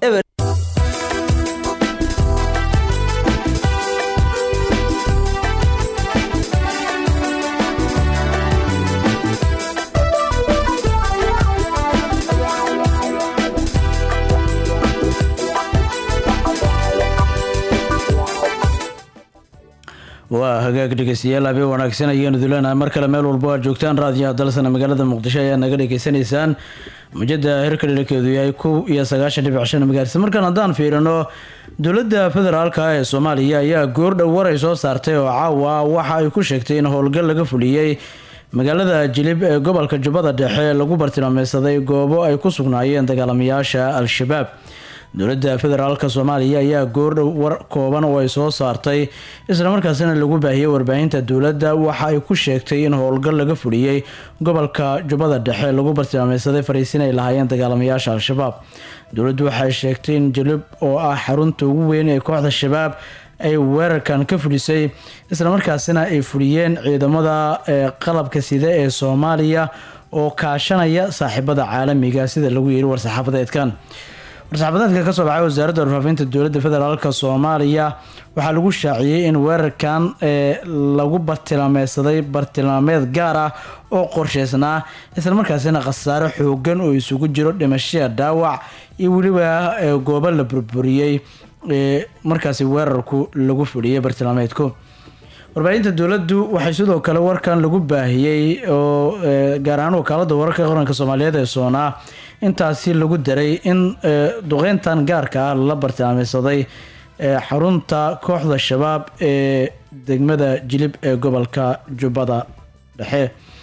waa hagaag dhegeystayaal habeen wanaagsan ayaanu dulenahay mar kale meel walbo aad joogtaan raadiyaha dalsana magaalada muqdisho ayaa naga dhegeysanaysaan mujada hirka dhinakeedu yahay kow iyo sagaashan dhibic shan magaarisa markaan haddaan fiirino dowladda federaalka ee soomaaliya ayaa goordhow war ay soo saartay oo caawa waxa ay ku sheegtay in howlgal laga fuliyey magaalada jilib ee gobolka jubbada dhexe lagu bartilmaameysaday goobo ay ku sugnaayeen dagaalamayaasha al-shabaab dowladda federaalka soomaaliya ayaa goordhow war kooban oo ay soo saartay islamarkaasina lagu baahiyey warbaahinta dowladda waxa ay ku sheegtay in howlgal laga fuliyey gobolka jubbada dhexe lagu bartilmaameysaday fariisin ay lahaayeen dagaalamayaasha al-shabaab dowladdu waxay sheegtay in jilib oo ah xarunta ugu weyn ee kooxda shabaab ay weerarkan ka fulisay islamarkaasina ay fuliyeen ciidamada qalabka sida ee soomaaliya oo kaashanaya saaxiibada caalamiga sida lagu yiri war-saxaafadeedkan war-saxaafadeedka kasoo baxay wasaaradda warfaafinta dowladda federaalk soomaaliya waxaa lagu shaaciyey in weerarkan lagu bartilmaameysaday bartilmaameed gaar ah oo qorsheysnaa islamarkaasina khasaare xoogan oo isugu jiro dhimashada dhaawac iyo weliba goobo la burburiyey markaasi weerarku lagu fuliyey bartilmaameedku warbaahinta dowladdu waxay sidoo kale warkan lagu baahiyey oo gaar ahaan wakaalada wararka qaranka soomaaliyeed ee soonaa intaasi lagu daray in duqeyntan gaarka ah lala bartilmaameysaday xarunta kooxda shabaab ee degmada jilib ee gobolka jubbada dhexe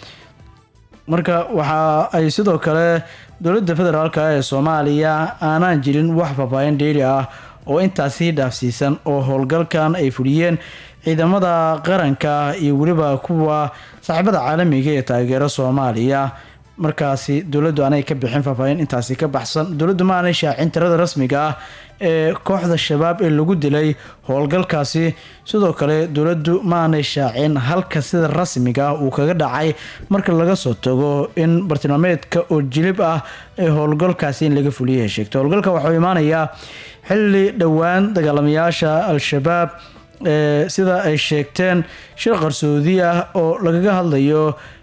marka waxa ay sidoo kale dowladda federaalk ee soomaaliya aanaan jirin wax faahfaahin dheeri ah oo intaasi dhaafsiisan oo howlgalkan ay fuliyeen ciidamada qaranka iyo weliba kuwa saaxiibada caalamiga ee taageero soomaaliya markaasi dowladdu aanay ka bixin faahfaahin intaasi ka baxsan dowladdu ma aanay shaacin tirada rasmiga ah ee kooxda shabaab ee lagu dilay howlgalkaasi sidoo kale dowladdu ma aanay shaacin halka sida rasmiga ah uu kaga dhacay marka laga soo tago in bartilmaameedka oo jilib ah ee howlgalkaasi in laga fuliyay sheegtay howlgalka waxuu imaanayaa xilli dhowaan dagaalamayaasha al-shabaab sida ay sheegteen shir qarsoodi ah oo lagaga hadlayo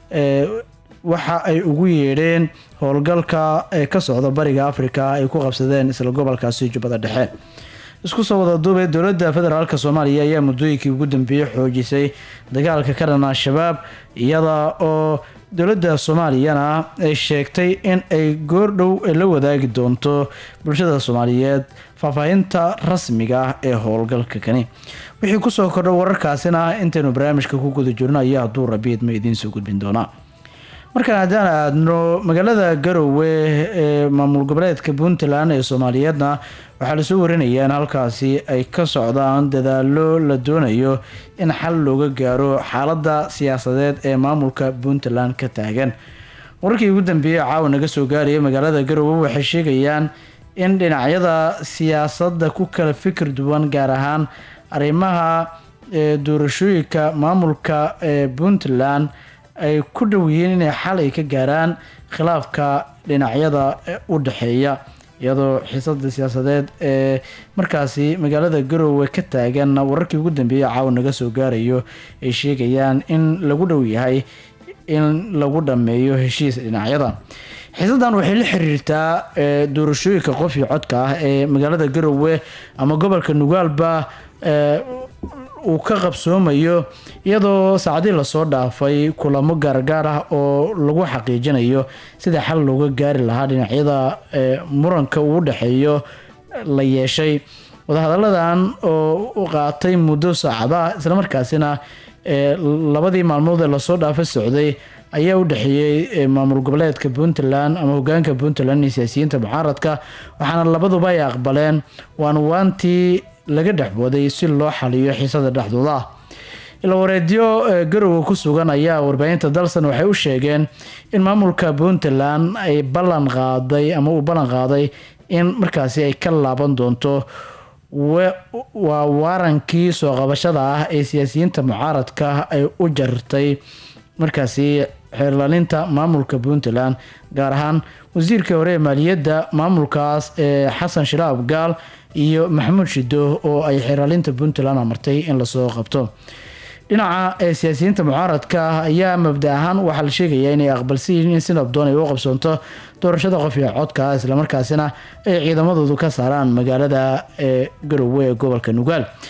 waxa ay ugu yeedheen howlgalka ee ka socda bariga afrika ay ku qabsadeen isla gobolkaasi jubbada dhexe isku soo wada duubay dowladda federaalk soomaaliya ayaa muddooyinkii ugu dambeeyey xoojisay dagaalka ka dhan al-shabaab iyada oo dowladda soomaaliyana ay sheegtay in ay goordhow la wadaagi doonto bulshada soomaaliyeed faahfaahinta rasmiga ah ee howlgalka kani wixii kusoo kordha wararkaasina intaynu barnaamijka ku guda jirno ayaa hadduu rabiid ma idiin soo gudbin doonaa markaan haddaan aadno magaalada garowe ee maamul goboleedka puntland ee soomaaliyeedna waxaa lasoo warinayaa in halkaasi ay ka socdaan dadaalo la doonayo in xal looga gaaro xaalada siyaasadeed ee maamulka puntland ka taagan wararkii ugu dambeeyey caawa naga soo gaaraya magaalada garowe waxay sheegayaan in dhinacyada siyaasadda ku kala fikir duwan gaar ahaan arrimaha doorashooyinka maamulka ee puntland ay ku dhow yihiin inay xal ay ka gaaraan khilaafka dhinacyada u dhexeeya iyadoo xiisada siyaasadeed ee markaasi magaalada garowe ka taagan wararkii ugu dambeeyey caawa naga soo gaarayo ay sheegayaan in lagu dhow yahay in lagu dhameeyo heshiis dhinacyada xiisadan waxay la xiriirtaa doorashooyinka qof iyo codka ah ee magaalada garowe ama gobolka nugaalba uu ka qabsoomayo iyadoo saacadii lasoo dhaafay kulamo gaargaar ah oo lagu xaqiijinayo sida xal looga gaari lahaa dhinacyada muranka uu dhexeeyo la yeeshay wadahadaladan oo qaatay muddo saacada islamarkaasina labadii maalmood ee lasoo dhaafay socday ayaa u dhexeeyey maamul goboleedka puntland ama hogaanka puntland iyo siyaasiyiinta mucaaradka waxaana labaduba ay aqbaleen waan waantii laga dhexbooday si loo xaliyo xiisada dhexdooda ah ila wareedyo garowe ku sugan ayaa warbaahinta dalsan waxay u sheegeen in maamulka puntland ay ballan qaaday ama uu ballan qaaday in markaasi ay ka laaban doonto waa waarankii soo qabashada ah ee siyaasiyiinta mucaaradka ay u jartay markaasi xeerlaalinta maamulka puntland gaar ahaan wasiirka hore ee maaliyadda maamulkaas ee xasan shiraab gaal iyo maxamuud shido oo ay xeerlaalinta puntland amartay in lasoo qabto dhinaca ee siyaasiyiinta mucaaradka ah ayaa mabda ahaan waxaa la sheegayaa inay aqbalsan yihiin in si nabdoon ay u qabsoonto doorashada qof iyo codka islamarkaasina ay ciidamadoodu ka saaraan magaalada ee garowe ee gobolka nugaal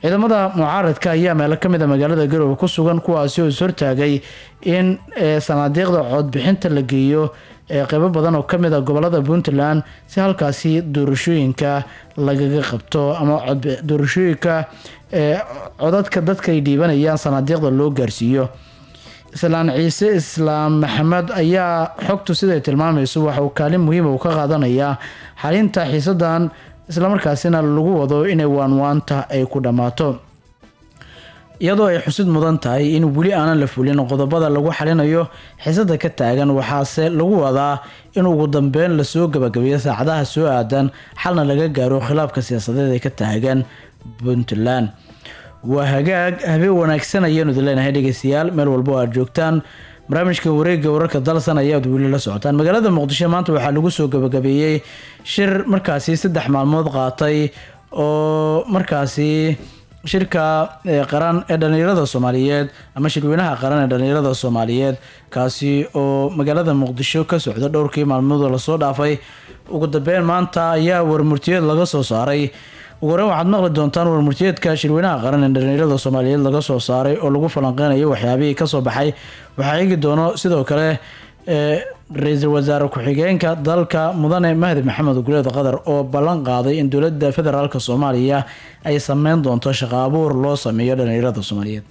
ciidamada mucaaradka ayaa meelo ka mid a magaalada garowe ku sugan kuwaasi oo ishortaagay in sanaadiiqda codbixinta la geeyo ee qeybo badan oo kamid a gobolada puntland si halkaasi doorashooyinka lagaga qabto ama doorashooyinka codadka dadka ay dhiibanayaan sanaadiiqda loo gaarsiiyo islaan ciise islaam maxamed ayaa xogtu siday tilmaamayso waxa uu kaalin muhiima uu ka qaadanayaa xalinta xiisadan islamarkaasina lagu wado inay waanwaanta ay ku dhammaato iyadoo ay xusid mudan tahay in weli aanan la fulin qodobada lagu xalinayo xiisada ka taagan waxaase lagu wadaa in ugu dambeyn lasoo gabagabeeyo saacadaha soo aadan xalna laga gaaro khilaafka siyaasadeed ee ka taagan puntland waa hagaag habeen wanaagsan ayaanu idin leenahay dhegeystayaal meel walba oo aad joogtaan barnaamijka wareega wararka dalsan ayaad weli la socotaan magaalada muqdisho maanta waxaa lagu soo gabagabeeyey shir markaasi saddex maalmood qaatay oo markaasi shirka qaran ee dhallinyarada soomaaliyeed ama shirweynaha qaran ee dhallinyarada soomaaliyeed kaasi oo magaalada muqdisho ka socda dhowrkii maalmood oo lasoo dhaafay ugu dambeyn maanta ayaa warmurtiyeed laga soo saaray ugu horeyn waxaad maqli doontaan warmurtiyeedka shirweynaha qaran ee dhallinyarada soomaaliyeed laga soo saaray oo lagu falanqeynayo waxyaabihii kasoo baxay waxaa eegi doono sidoo kale ra-iisul wasaare ku-xigeenka dalka mudane mahdi maxamed guleed qadar oo ballan qaaday in dowladda federaalk soomaaliya ay sameyn doonto shaqo abuur loo sameeyo dhallinyarada soomaaliyeed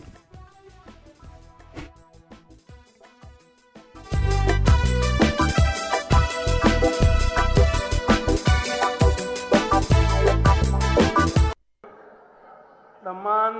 dhammaan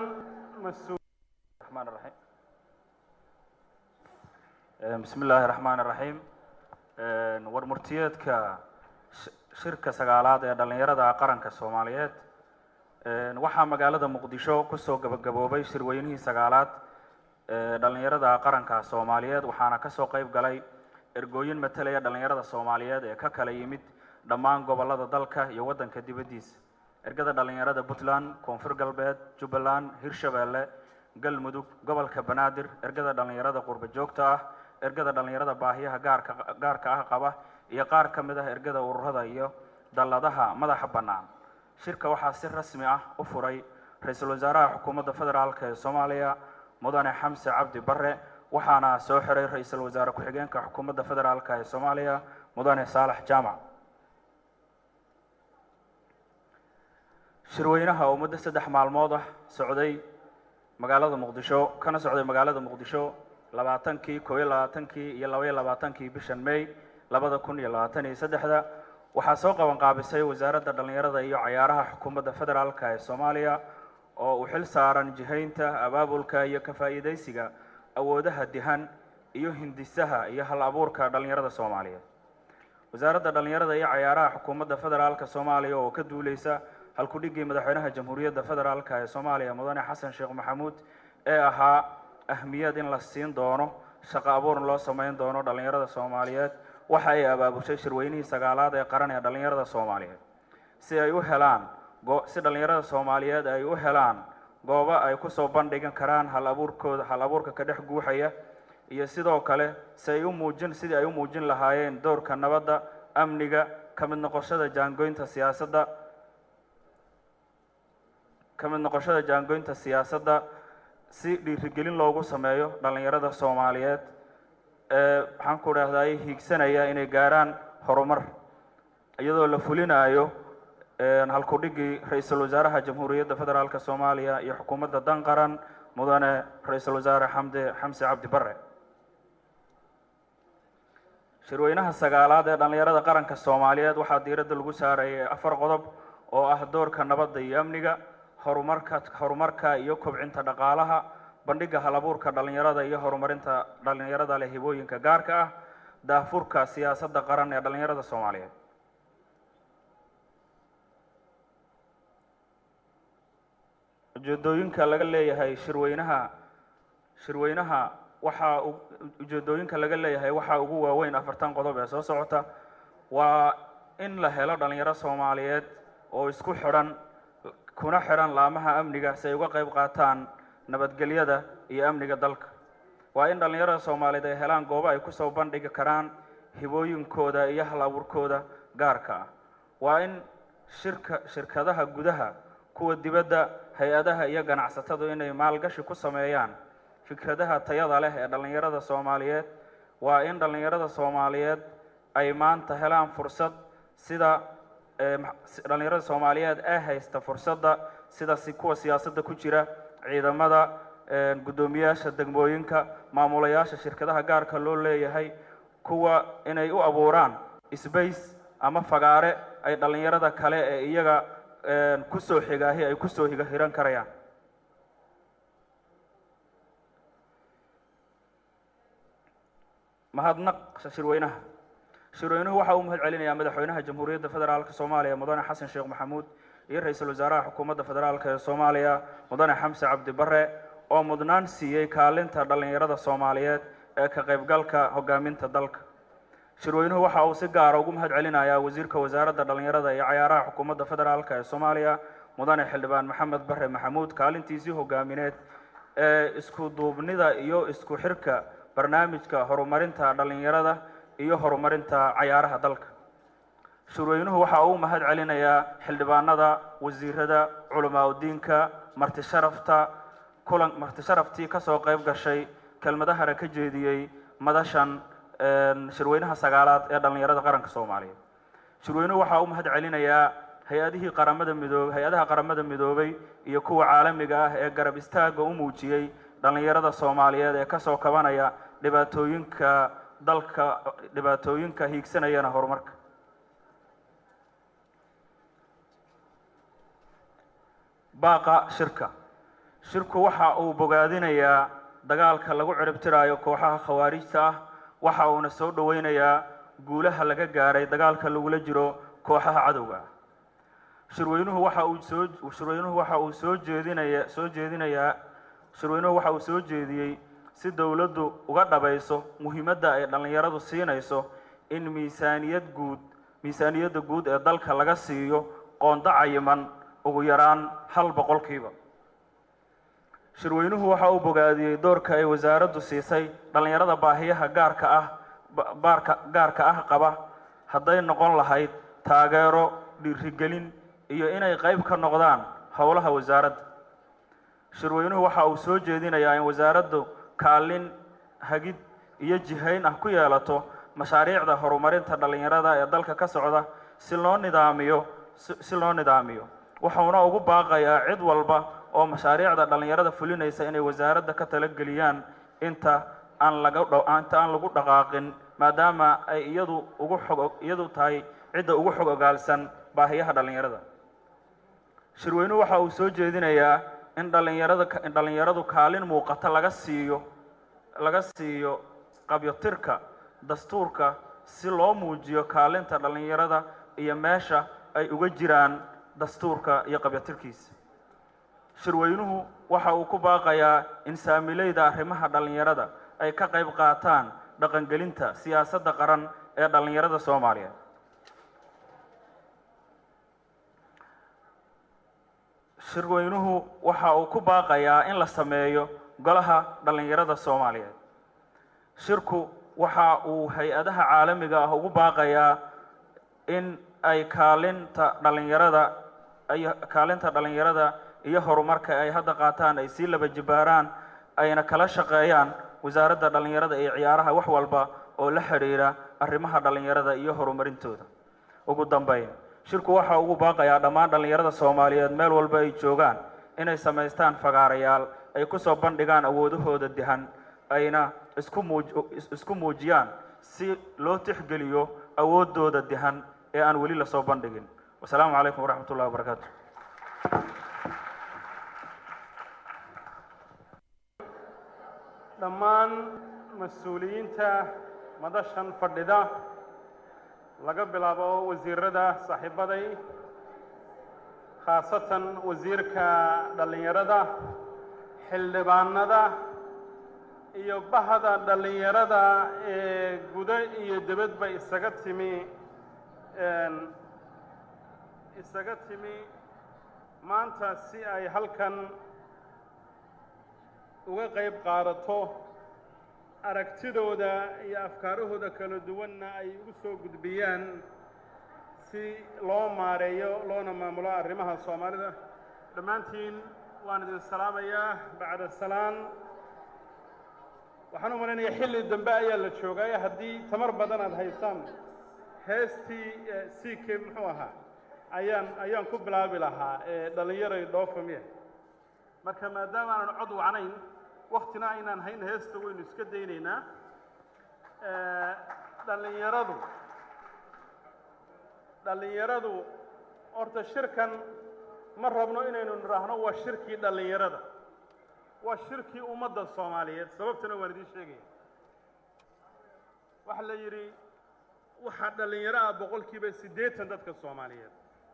bismi illaahi raxmaan iraxiim warmurtiyeedka shirka sagaalaad ee dhallinyarada qaranka soomaaliyeed waxaa magaalada muqdisho kusoo gabagaboobay shirweynihii sagaalaad ee dhallinyarada qaranka soomaaliyeed waxaana kasoo qeyb galay ergooyin matalaya dhallinyarada soomaaliyeed ee ka kala yimid dhammaan gobolada dalka iyo waddanka dibaddiisa ergada dhallinyarada puntland koonfur galbeed jubbaland hirshabeelle galmudug gobolka banaadir ergada dhallinyarada qurba joogta ah ergada dhallinyarada baahiyaha gaarka gaarka ah qaba iyo qaar ka mid ah ergada ururada iyo dalladaha madaxa bannaan shirka waxaa si rasmi ah u furay ra-iisul wasaaraha xukuumadda federaalk ee soomaaliya mudane xamse cabdi barre waxaana soo xiray ra-iisul wasaare ku-xigeenka xukuumadda federaalk ee soomaaliya mudane saalax jaamac shirweynaha oo muddo saddex maalmood ah socday magaalada muqdisho kana socday magaalada muqdisho labaatankii koob iyo labaatankii iyo laba iyo labaatankii bishan may labada kun iyo labaatan iyo saddexda waxaa soo qaban qaabisay wasaaradda dhallinyarada iyo cayaaraha xukuumadda federaalk ee soomaaliya oo uu xil saaran jihaynta abaabulka iyo ka faa'iidaysiga awoodaha dihan iyo hindisaha iyo hal abuurka dhallinyarada soomaaliyeed wasaaradda dhallinyarada iyo cayaaraha xukuumadda federaalk soomaaliya oo ka duuleysa halkudhigii madaxweynaha jamhuuriyadda federaalk ee soomaaliya mudane xasan sheekh maxamuud ee ahaa ahmiyad in la siin doono shaqo abuurn loo sameyn doono dhallinyarada soomaaliyeed waxa ay abaabushay shirweynihii sagaalaad ee qaran ee dhallinyarada soomaaliyeed si ay u helaan si dhallinyarada soomaaliyeed ay u helaan goobo ay kusoo bandhigan karaan hal abuurkooda hal abuurka ka dhex guuxaya iyo sidoo kale si ay u muujin sidii ay u muujin lahaayeen doorka nabadda amniga ka mid noqoshada jaangoynta siyaasadda ka mid noqoshada jaangoynta siyaasadda si dhiirigelin loogu sameeyo dhallinyarada soomaaliyeed ee maxaan ku dhahday hiigsanaya inay gaaraan horumar iyadoo la fulinayo halkudhigii ra-iisul wasaaraha jamhuuriyadda federaalk soomaaliya iyo xukuumadda dan qaran mudane ra-iisul wasaare xamde xamse cabdi bare shirweynaha sagaalaad ee dhallinyarada qaranka soomaaliyeed waxaa diiradda lagu saarayay afar qodob oo ah doorka nabadda iyo amniga horumarka horumarka iyo kobcinta dhaqaalaha bandhiga halabuurka dhallinyarada iyo horumarinta dhallinyarada leh hibooyinka gaarka ah daafurka siyaasadda qaran ee dhallinyarada soomaaliyeed ujeedooyinka laga leeyahay shirweynaha shirweynaha waxaa ujeedooyinka laga leeyahay waxaa ugu waaweyn afartan qodob ee soo socota waa in la helo dhallinyaro soomaaliyeed oo isku xidhan kuna xidhan laamaha amniga si ay uga qayb qaataan nabadgelyada iyo amniga dalka waa in dhallinyarada soomaaliyeed ay helaan goobo ay kusoo bandhigi karaan hibooyinkooda iyo hal abuurkooda gaarka ah waa in shirka shirkadaha gudaha kuwa dibadda hay-adaha iyo ganacsatadu inay maalgashi ku sameeyaan fikradaha tayada leh ee dhallinyarada soomaaliyeed waa in dhallinyarada soomaaliyeed ay maanta helaan fursad sida dhallinyarada soomaaliyeed ee haysta fursadda sida si kuwa siyaasadda ku jira ciidamada guddoomiyaasha degmooyinka maamulayaasha shirkadaha gaarka loo leeyahay kuwa inay u abuuraan sbace ama fagaare ay dhallinyarada kale ee iyaga kusoo xigaahi ay kusoo higa hiran karayaan mahadnaq shirweynaha shirweynuhu waxa uu mahad celinayaa madaxweynaha jamhuuriyadda federaalka soomaaliya mudane xasan sheekh maxamuud iyo ra-iisul wasaaraha xukuumadda federaalk ee soomaaliya mudane xamse cabdi bare oo mudnaan siiyey kaalinta dhallinyarada soomaaliyeed ee ka qaybgalka hogaaminta dalka shirweynuhu waxa uu si gaara ugu mahad celinayaa wasiirka wasaaradda dhallinyarada iyo cayaaraha xukuumadda federaalk ee soomaaliya mudane xildhibaan maxamed bare maxamuud kaalintiisii hogaamineed ee isku duubnida iyo isku xirka barnaamijka horumarinta dhallinyarada iyo horumarinta cayaaraha dalka shirweynuhu waxa uu mahad celinayaa xildhibaanada wasiirada culamaa udiinka marti sharafta kulan marti sharaftii kasoo qayb gashay kelmadahana ka jeediyey madashan shirweynaha sagaalaad ee dhallinyarada qaranka soomaaliyeed shirweynuhu waxa uu mahad celinayaa hay-adihii qaramada midoobay hay-adaha qaramada midoobay iyo kuwa caalamiga ah ee garab istaaga u muujiyey dhallinyarada soomaaliyeed ee kasoo kabanaya dhibaatooyinka dalka dhibaatooyinka hiigsanayana horumarka baaqa shirka shirku waxa uu bogaadinayaa dagaalka lagu ciribtiraayo kooxaha khawaarijta ah waxa uuna soo dhoweynayaa guulaha laga gaaray dagaalka lagula jiro kooxaha cadowga ah shirweynuhu waxa uu soo shirweynuhu waxa uu soo jeedinaya soo jeedinayaa shirweynuhu waxa uu soo jeediyey si dowladdu uga dhabayso muhiimadda ay dhallinyaradu siinayso in miisaaniyad guud miisaaniyadda guud ee dalka laga siiyo qoonda cayiman ugu yaraan hal boqolkiiba shirweynuhu waxa uu bogaadiyey doorka ay wasaaraddu siisay dhallinyarada baahiyaha gaarka ah baarka gaarka ah qaba hadday noqon lahayd taageero dhiirigelin iyo inay qayb ka noqdaan howlaha wasaaradda shirweynuhu waxa uu soo jeedinayaa in wasaaraddu kaalin hagid iyo jihayn ah ku yeelato mashaariicda horumarinta dhallinyarada ee dalka ka socda si loo nidaamiyo si loo nidaamiyo wuxuuna ugu baaqayaa cid walba oo mashaariicda dhallinyarada fulinaysa inay wasaaradda ka talageliyaan inta aan laga inta aan lagu dhaqaaqin maadaama ay iyadu ugu xog iyadu tahay cidda ugu xog ogaalsan baahiyaha dhallinyarada shirweynuhu waxa uu soo jeedinayaa in dhallinyarada in dhallinyaradu kaalin muuqata laga siiyo laga siiyo qabyotirka dastuurka si loo muujiyo kaalinta dhallinyarada iyo meesha ay uga jiraan dastuurka iyo qabyotirkiisa shirweynuhu waxa uu ku baaqayaa in saamileyda arrimaha dhallinyarada ay ka qayb qaataan dhaqangelinta siyaasadda qaran ee dhallinyarada soomaaliyeed shirweynuhu waxa uu ku baaqayaa in la sameeyo golaha dhallinyarada soomaaliyeed shirku waxa uu hay-adaha caalamiga ah ugu baaqayaa in ay kaalinta dhallinyarada ay kaalinta dhallinyarada iyo horumarka ay hadda qaataan ay sii laba jibaaraan ayna kala shaqeeyaan wasaaradda dhallinyarada iyo ciyaaraha wax walba oo la xidhiidha arrimaha dhallinyarada iyo horumarintooda ugu dambeyn shirku waxa ugu baaqayaa dhammaan dhallinyarada soomaaliyeed meel walba ay joogaan inay samaystaan fagaarayaal ay kusoo bandhigaan awoodahooda dihan ayna isku muuj isku muujiyaan si loo tixgeliyo awooddooda dihan ee aan weli lasoo bandhigin wasalaamu calaykum waraxmat ullahi wabarakaatu dhammaan mas-uuliyiinta madashan fadhida laga bilaabo wasiirada saaxiibaday khaasatan wasiirka dhallinyarada xildhibaanada iyo bahda dhallinyarada ee gudo iyo debadba isaga timi isaga timi maanta si ay halkan uga qayb qaadato aragtidooda iyo afkaarahooda kala duwanna ay ugu soo gudbiyaan si loo maareeyo loona maamulo arrimaha soomaalida dhammaantiin waan idin salaamayaa bacda salaan waxaan u malaynayaa xilli dambe ayaa la joogay haddii tamar badan aad haysaan heestii c k muxuu ahaa ayaan ayaan ku bilaabi lahaa ee dhallinyaray dhoofamiya marka maadaama aanan cod wacnayn waktina aynaan hayn heesta waynu iska daynaynaa dhallinyaradu dhallinyaradu horta shirkan ma rabno inaynu nidhaahno waa shirkii dhallinyarada waa shirkii ummadda soomaaliyeed sababtana waan idiin sheegaya waxaa la yidhi waxaa dhallinyaro ah boqolkiiba siddeetan dadka soomaaliyeed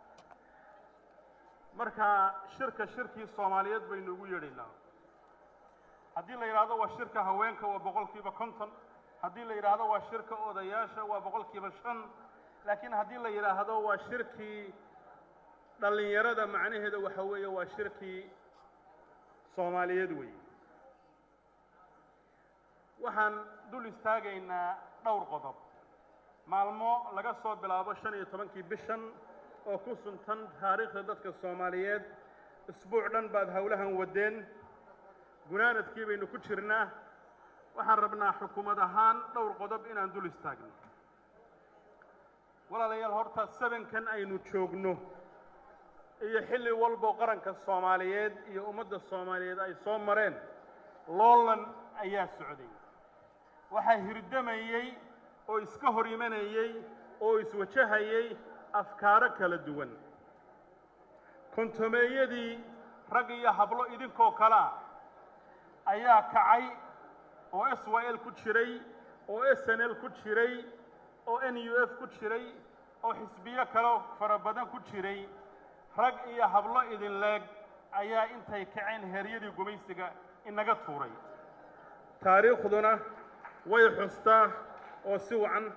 marka shirka shirkii soomaaliyeed baynu ugu yeedhaynaa haddii la yidhaahdo waa shirka haweenka waa boqolkiiba konton haddii la yidhaahdo waa shirka odayaasha waa boqolkiiba shan laakiin haddii la yidhaahdo waa shirkii dhallinyarada macnaheeda waxa weeye waa shirkii soomaaliyeed weeye waxaan dul istaagaynaa dhowr qodob maalmo laga soo bilaabo shan iyo tobankii bishan oo ku suntan taariikhda dadka soomaaliyeed isbuuc dhan baad howlahan wadeen gunaanadkii baynu ku jirnaa waxaan rabnaa xukuumad ahaan dhowr qodob inaan dul istaagno walaalayaal horta sabankan aynu joogno iyo xilli walbo qaranka soomaaliyeed iyo ummadda soomaaliyeed ay soo mareen loolan ayaa socday waxaa hirdamayey oo iska hor imanayey oo iswajahayey afkaaro kala duwan kontomeeyadii rag iyo hablo idinkoo kale ah ayaa kacay oo s y l ku jiray oo s n l ku jiray oo n u f ku jiray oo xisbiyo kaleo fara badan ku jiray rag iyo hablo idin leeg ayaa intay kaceen heeryadii gumaysiga inaga tuuray taariikhduna way xustaa oo si wacan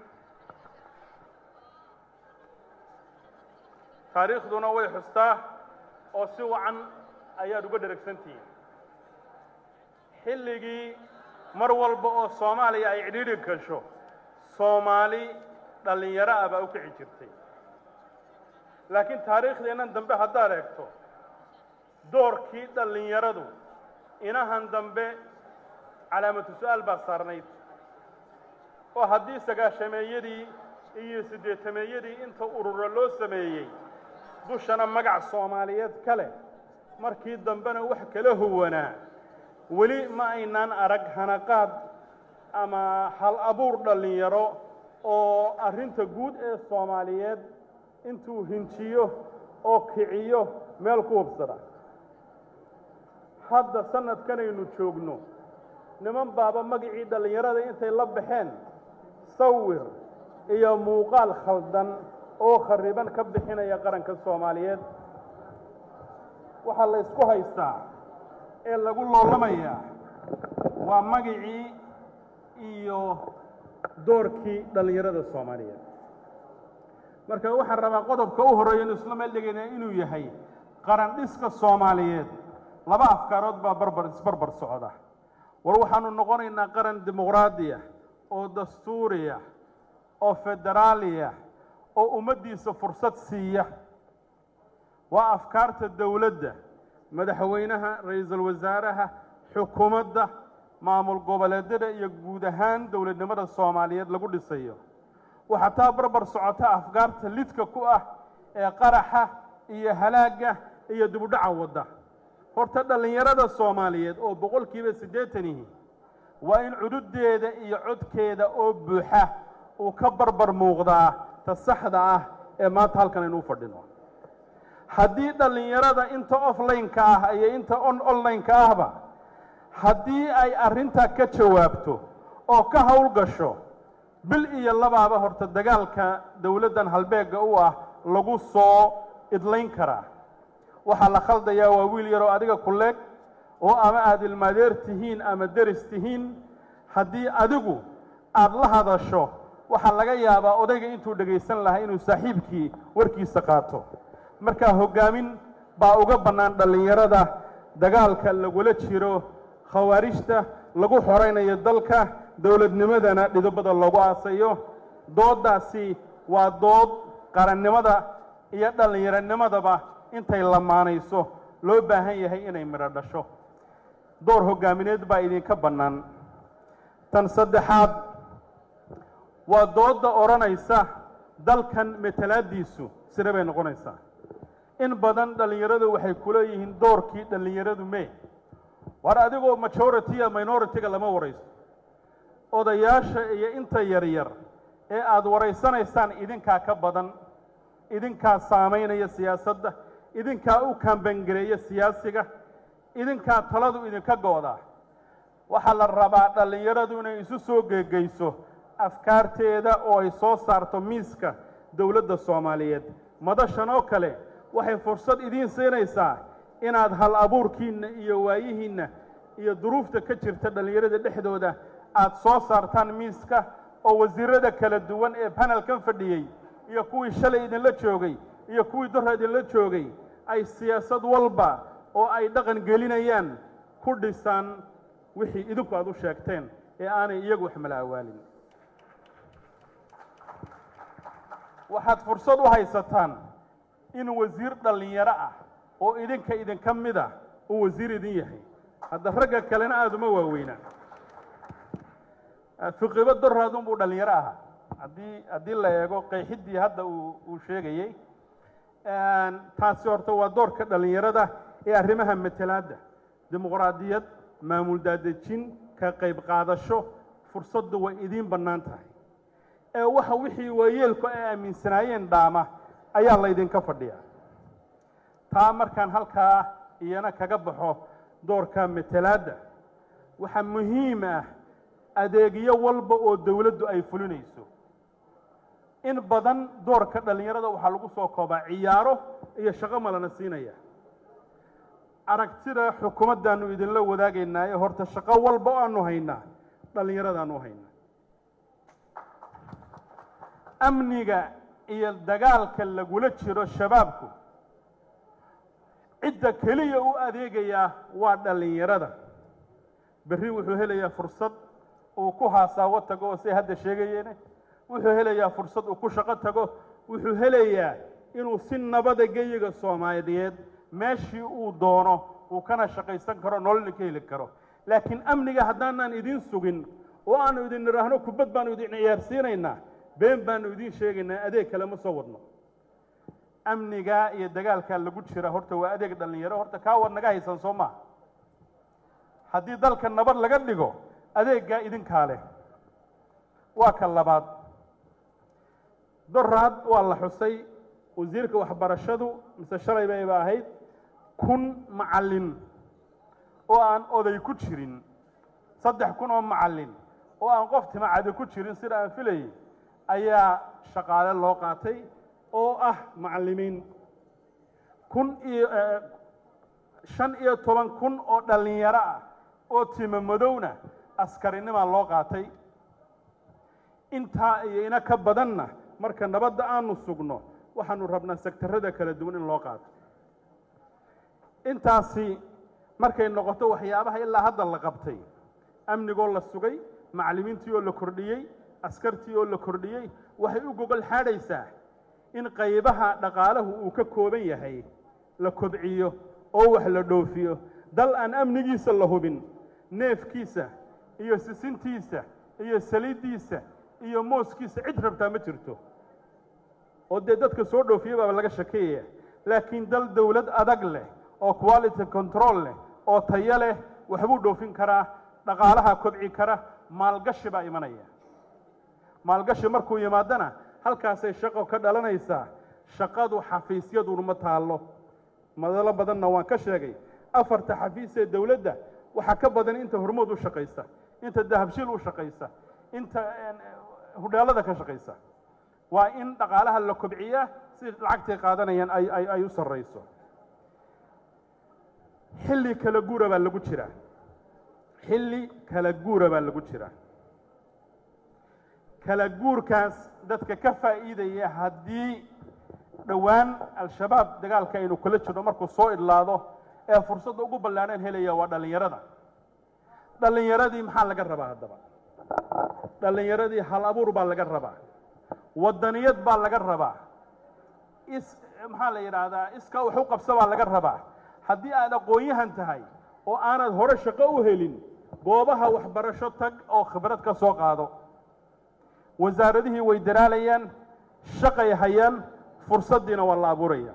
taariikhduna way xustaa oo si wacan ayaad uga dheragsantihiin xilligii mar walba oo soomaaliya ay cidhiidhi gasho soomaali dhallinyaro ah baa u kici jirtay laakiin taariikhdeennan dambe haddaad eegto doorkii dhallinyaradu inahan dambe calaamatu su-aal baa saarnayd oo haddii sagaashameeyadii iyo siddeetameeyadii inta ururo loo sameeyey dushana magac soomaaliyeed ka leh markii dambena wax kala huwanaa weli ma aynaan arag hanaqaad ama hal abuur dhallinyaro oo arrinta guud ee soomaaliyeed intuu hinjiyo oo kiciyo meel ku hubsada hadda sanadkanaynu joogno niman baaba magacii dhallinyarada intay la baxeen sawir iyo muuqaal khaldan oo khariban ka bixinaya qaranka soomaaliyeed waxaa la ysku haystaa ee lagu loolamayaa waa magacii iyo doorkii dhallinyarada soomaaliyeed marka waxaan rabaa qodobka u horreeya inu isla meel dhigayna inuu yahay qaran dhiska soomaaliyeed laba afkaarood baa barbar isbarbar socda war waxaanu noqonaynaa qaran dimuqraadiya oo dastuuriya oo federaaliya oo ummaddiisa fursad siiya waa afkaarta dowladda madaxweynaha ra-iisul wasaaraha xukuumadda maamul goboleedyada iyo guud ahaan dowladnimada soomaaliyeed lagu dhisayo waxaa taa barbar socota afkaarta lidka ku ah ee qaraxa iyo halaagga iyo dibudhaca wadda horta dhallinyarada soomaaliyeed oo boqolkiiba siddeetanihi waa in cududeeda iyo codkeeda oo buuxa uu ka barbar muuqdaa ta saxda ah ee maanta halkan aynu u fadhino haddii dhallinyarada inta offline-ka ah iyo inta on online-ka ahba haddii ay arrintaa ka jawaabto oo ka howl gasho bil iyo labaaba horta dagaalka dowladdan halbeegga u ah lagu soo idlayn karaa waxaa la khaldayaa waa wiil yaroo adiga ku leeg oo ama aad ilmaadeer tihiin ama deris tihiin haddii adigu aad la hadasho waxaa laga yaabaa odayga intuu dhegaysan lahaa inuu saaxiibkii warkiisa qaato markaa hoggaamin baa uga bannaan dhallinyarada dagaalka lagula jiro khawaarijta lagu xoraynayo dalka dowladnimadana dhidobada loogu aasayo dooddaasi waa dood qarannimada iyo dhallinyaronimadaba intay lamaanayso loo baahan yahay inay midho dhasho door hoggaamineed baa idinka bannaan tan saddexaad waa doodda odhanaysa dalkan matalaadiisu sire bay noqonaysaa in badan dhallinyaradu waxay ku leeyihiin doorkii dhallinyaradu mee war adigoo majority-a minority-ga lama warayso odayaasha iyo inta yaryar ee aada waraysanaysaan idinkaa ka badan idinkaa saamaynaya siyaasadda idinkaa u kambangareeya siyaasiga idinkaa taladu idinka go'daa waxaa la rabaa dhallinyaradu inay isu soo geegeyso afkaarteeda oo ay soo saarto miiska dowladda soomaaliyeed madashan oo kale waxay fursad idiin siinaysaa inaad hal abuurkiinna iyo waayihiinna iyo duruufta ka jirta dhallinyarada dhexdooda aad soo saartaan miiska oo wasiirada kala duwan ee panelkan fadhiyey iyo kuwii shalay idinla joogay iyo kuwii dora idinla joogay ay siyaasad walba oo ay dhaqan gelinayaan ku dhisaan wixii idinku aad u sheegteen ee aanay iyagu wax mala awaalin waxaad fursad u haysataan in wasiir dhallinyaro ah oo idinka idinka mid a uu wasiir idin yahay hadda ragga kalena aada uma waaweynaa fiqibo doraadun buu dhallinyaro ahaa haddii haddii la eego qeexiddii hadda uu uu sheegayey taasi horta waa doorka dhallinyarada ee arrimaha matalaadda dimuqraadiyad maamul daadejin ka qayb qaadasho fursaddu way idiin bannaan tahay ee waxa wixii waayeelku ay aaminsanaayeen dhaama ayaa laydinka fadhiyaa taa markaan halkaa iyana kaga baxo doorka matalaadda waxaa muhiim ah adeegyo walba oo dowladdu ay fulinayso in badan doorka dhallinyarada waxaa lagu soo koobaa ciyaaro iyo shaqo malana siinaya aragtida xukuumaddaannu idinla wadaagaynaaye horta shaqo walba o aanu haynaa dhallinyaradaanu haynaa amniga iyo dagaalka lagula jiro shabaabku cidda keliya u adeegayaa waa dhallinyarada berri wuxuu helayaa fursad uu ku haasaawo tago oo say hadda sheegayeene wuxuu helayaa fursad uu ku shaqo tago wuxuu helayaa inuu si nabada geyiga soomaaliyeed meeshii uu doono uu kana shaqaysan karo nololna ka heli karo laakiin amniga haddaanaan idiin sugin oo aanu idin nidhaahno kubad baanu idin ciyaarsiinaynaa been baanu idiin sheegaynaa adeeg kale ma soo wadno amnigaa iyo dagaalkaa lagu jira horta waa adeeg dhallinyaro horta kaa war naga haysan soo maha haddii dalka nabad laga dhigo adeeggaa idinkaa leh waa ka labaad doraad waa la xusay wasiirka waxbarashadu mise shalay bayba ahayd kun macallin oo aan oday ku jirin saddex kun oo macallin oo aan qof timacadi ku jirin sida aan filayay ayaa shaqaale loo qaatay oo ah macallimiin kun iyo shan iyo toban kun oo dhallinyaro ah oo tima madowna askarinimaa loo qaatay intaa iyo ina ka badanna marka nabadda aanu sugno waxaanu rabnaa sektarada kala duwan in loo qaato intaasi markay noqoto waxyaabaha ilaa hadda la qabtay amnigoo la sugay macallimiintii oo la kordhiyey askartii oo la kordhiyey waxay u gogol xaadhaysaa in qaybaha dhaqaalahu uu ka kooban yahay la kobciyo oo wax la dhoofiyo dal aan amnigiisa la hubin neefkiisa iyo sisintiisa iyo saliiddiisa iyo mooskiisa cid rabtaa ma jirto oo dee dadka soo dhoofiya baaba laga shakeeyaya laakiin dal dowlad adag leh oo quality control leh oo tayo leh waxbuu dhoofin karaa dhaqaalaha kobci kara maalgashi baa imanaya maalgashi markuu yimaadana halkaasay shaqo ka dhalanaysaa shaqadu xafiisyaduna ma taallo madalo badanna waan ka sheegay afarta xafiis ee dowladda waxaa ka badan inta hormood u shaqaysa inta dahabshiil u shaqaysa inta hudheelada ka shaqaysa waa in dhaqaalaha la kobciyaa si lacagtay qaadanayaan ay ay ay u sarrayso xilli kala guura baa lagu jiraa xilli kala guura baa lagu jiraa kala guurkaas dadka ka faa'iidaya haddii dhowaan al-shabaab dagaalka aynu kula jirno markuu soo idlaado ee fursadda ugu ballaadhan helaya waa dhallinyarada dhallinyaradii maxaa laga rabaa haddaba dhallinyaradii hal abuur baa laga rabaa waddaniyad baa laga rabaa is maxaa la yidhaahdaa iska wax u qabsa baa laga rabaa haddii aad aqoon-yahan tahay oo aanad hore shaqo u helin goobaha waxbarasho tag oo khibrad ka soo qaado wasaaradihii way daraalayaan shaqay hayaan fursaddiina waa la abuuraya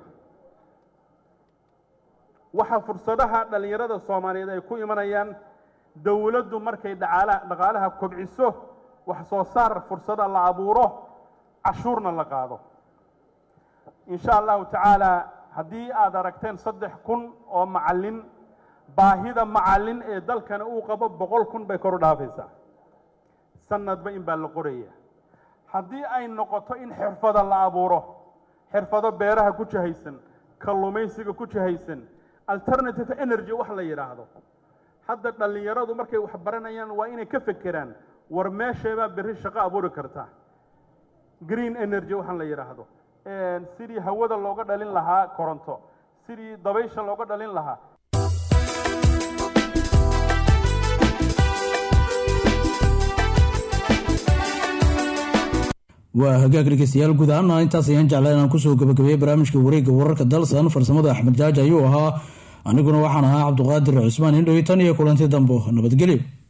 waxa fursadaha dhallinyarada soomaaliyeed ay ku imanayaan dowladdu markay dhaqaalaha dhaqaalaha kobciso wax soo saar fursada la abuuro cashuurna la qaado insha allahu tacaala haddii aad aragteen saddex kun oo macallin baahida macallin ee dalkana uu qabo boqol kun bay kor u dhaafaysaa sanadba in baa la qoraya haddii ay noqoto in xirfada la abuuro xirfado beeraha ku jahaysan kalluumaysiga ku jahaysan alternative energy wax la yidhaahdo hadda dhallinyaradu markay wax baranayaan waa inay ka fekeraan war meesheebaa berri shaqo abuuri karta green energy waxaan la yidhaahdo sidii hawada looga dhalin lahaa koronto sidii dabaysha looga dhalin lahaa waa hagaag dhegeystayaal guud ahaana intaas ayaan jeclaa inaan kusoo gabagabeeyey barnaamijka wareegga wararka dalsan farsamada axmed jaaji ayuu ahaa aniguna waxaan ahaa cabduqaadir cusmaan indhow tan iyo kulanti dambo nabadgelyo